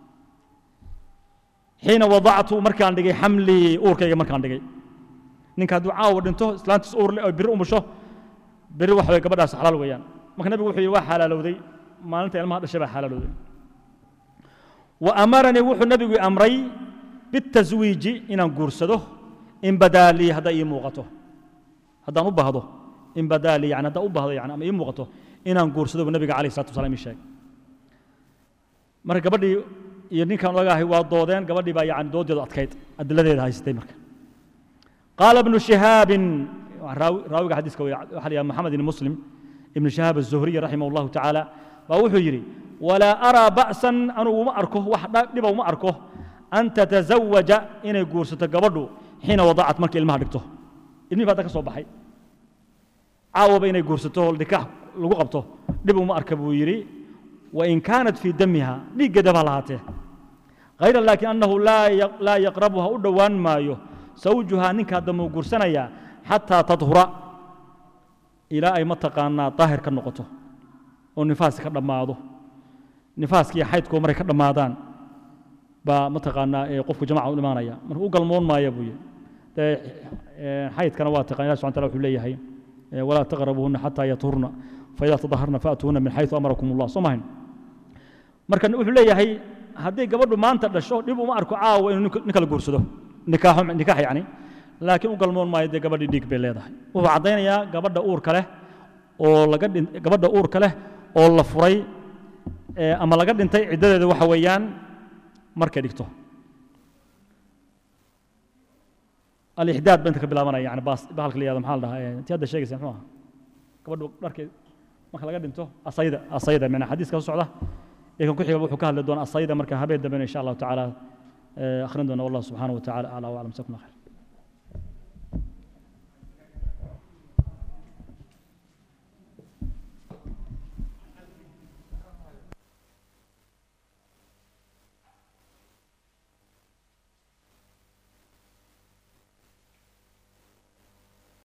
xiina wadactu markaan dhigay xamlii uurkayga markaan dhigay ninka hadduu caawa dhinto islaantiis uur leh oo biri umusho biri waxa weye gabadhaas xalaal weeyaan marka nebigu wuxuu yidhi waa xalaalowday maalinta ilmaha dhashay baa xalaalowday wa amaranii wuxuu nebigu amray bitaswiiji inaan guursado in badaa lii hadday ii muuqato haddaan u baahdo in badaa lii yani haddaan u baahdo yani ama ii muuqato inaan guursado buu nebiga calayh salatu wasalaam ii sheegay marka gabadhii iyo ninkaan ogaahay waa doodeen gabadhii baa yani doodeedu adkayd adiladeeda haysatay marka قال ابن شهاب راوي حديث وحليا محمد بن مسلم ابن شهاب الزهري رحمه الله تعالى ووحو يري ولا أرى بأسا أنا وما أركه وحدا لبا وما أركه أن تتزوج إن يقورسة قبضه حين وضعت مرك المهر دكته ابني فاتك صباحي عاو بين يقورسته الدكاح لغو قبته لبا وما أركب يري وإن كانت في دمها لقد بلاته غير لكن أنه لا لا يقربها أدوان مايو zawjuhaa ninkaa dambe u guursanayaa xataa tadhura ilaa ay mataqaanaa daahir ka noqoto oo nifaaski ka dhammaado nifaaskiiyo xaydkuwa maray ka dhammaadaan baa mataqaanaa ee qofku jamaca u imaanaya marka u galmoon maaya buu yidhi dee ee, xaydkana waa taqaan ilahi subxana taala wuxuu leeyahay ee, walaa taqrabuhunna xataa yathurna faidaa tadaharna faatuhunna min xayثu amarakum allah soo mahayn marka wuxuu leeyahay haddii gabadhu maanta dhasho dhib uma arko caawa inuu nin- nin kala guursado nikaaxo nikaax yacni laakiin u galmoon maayo dee gabadhii dhiig bay leedahay wuxuu caddaynayaa gabadha uurka leh oo laga dhin gabadha uurka leh oo la furay ee, ama laga dhintay ciddadeeda waxa weeyaan markay dhigto alixdaad ba inta ka bilaabanaya yani baas bahalka la yihahdo maxaa la dhahaa ee, intii hadda sheegaysa muxuu ahaa gabadhu dharkay marka laga dhinto asayda asayda mina xadiiska soo socda ee kan ku xiga wuxuu ka hadli doonaa asayda marka habeen dambe insha allahu tacaala ee, akhrin doona wallahu subxaanahu wa tacaala aclaa waclam jazakum allah khayr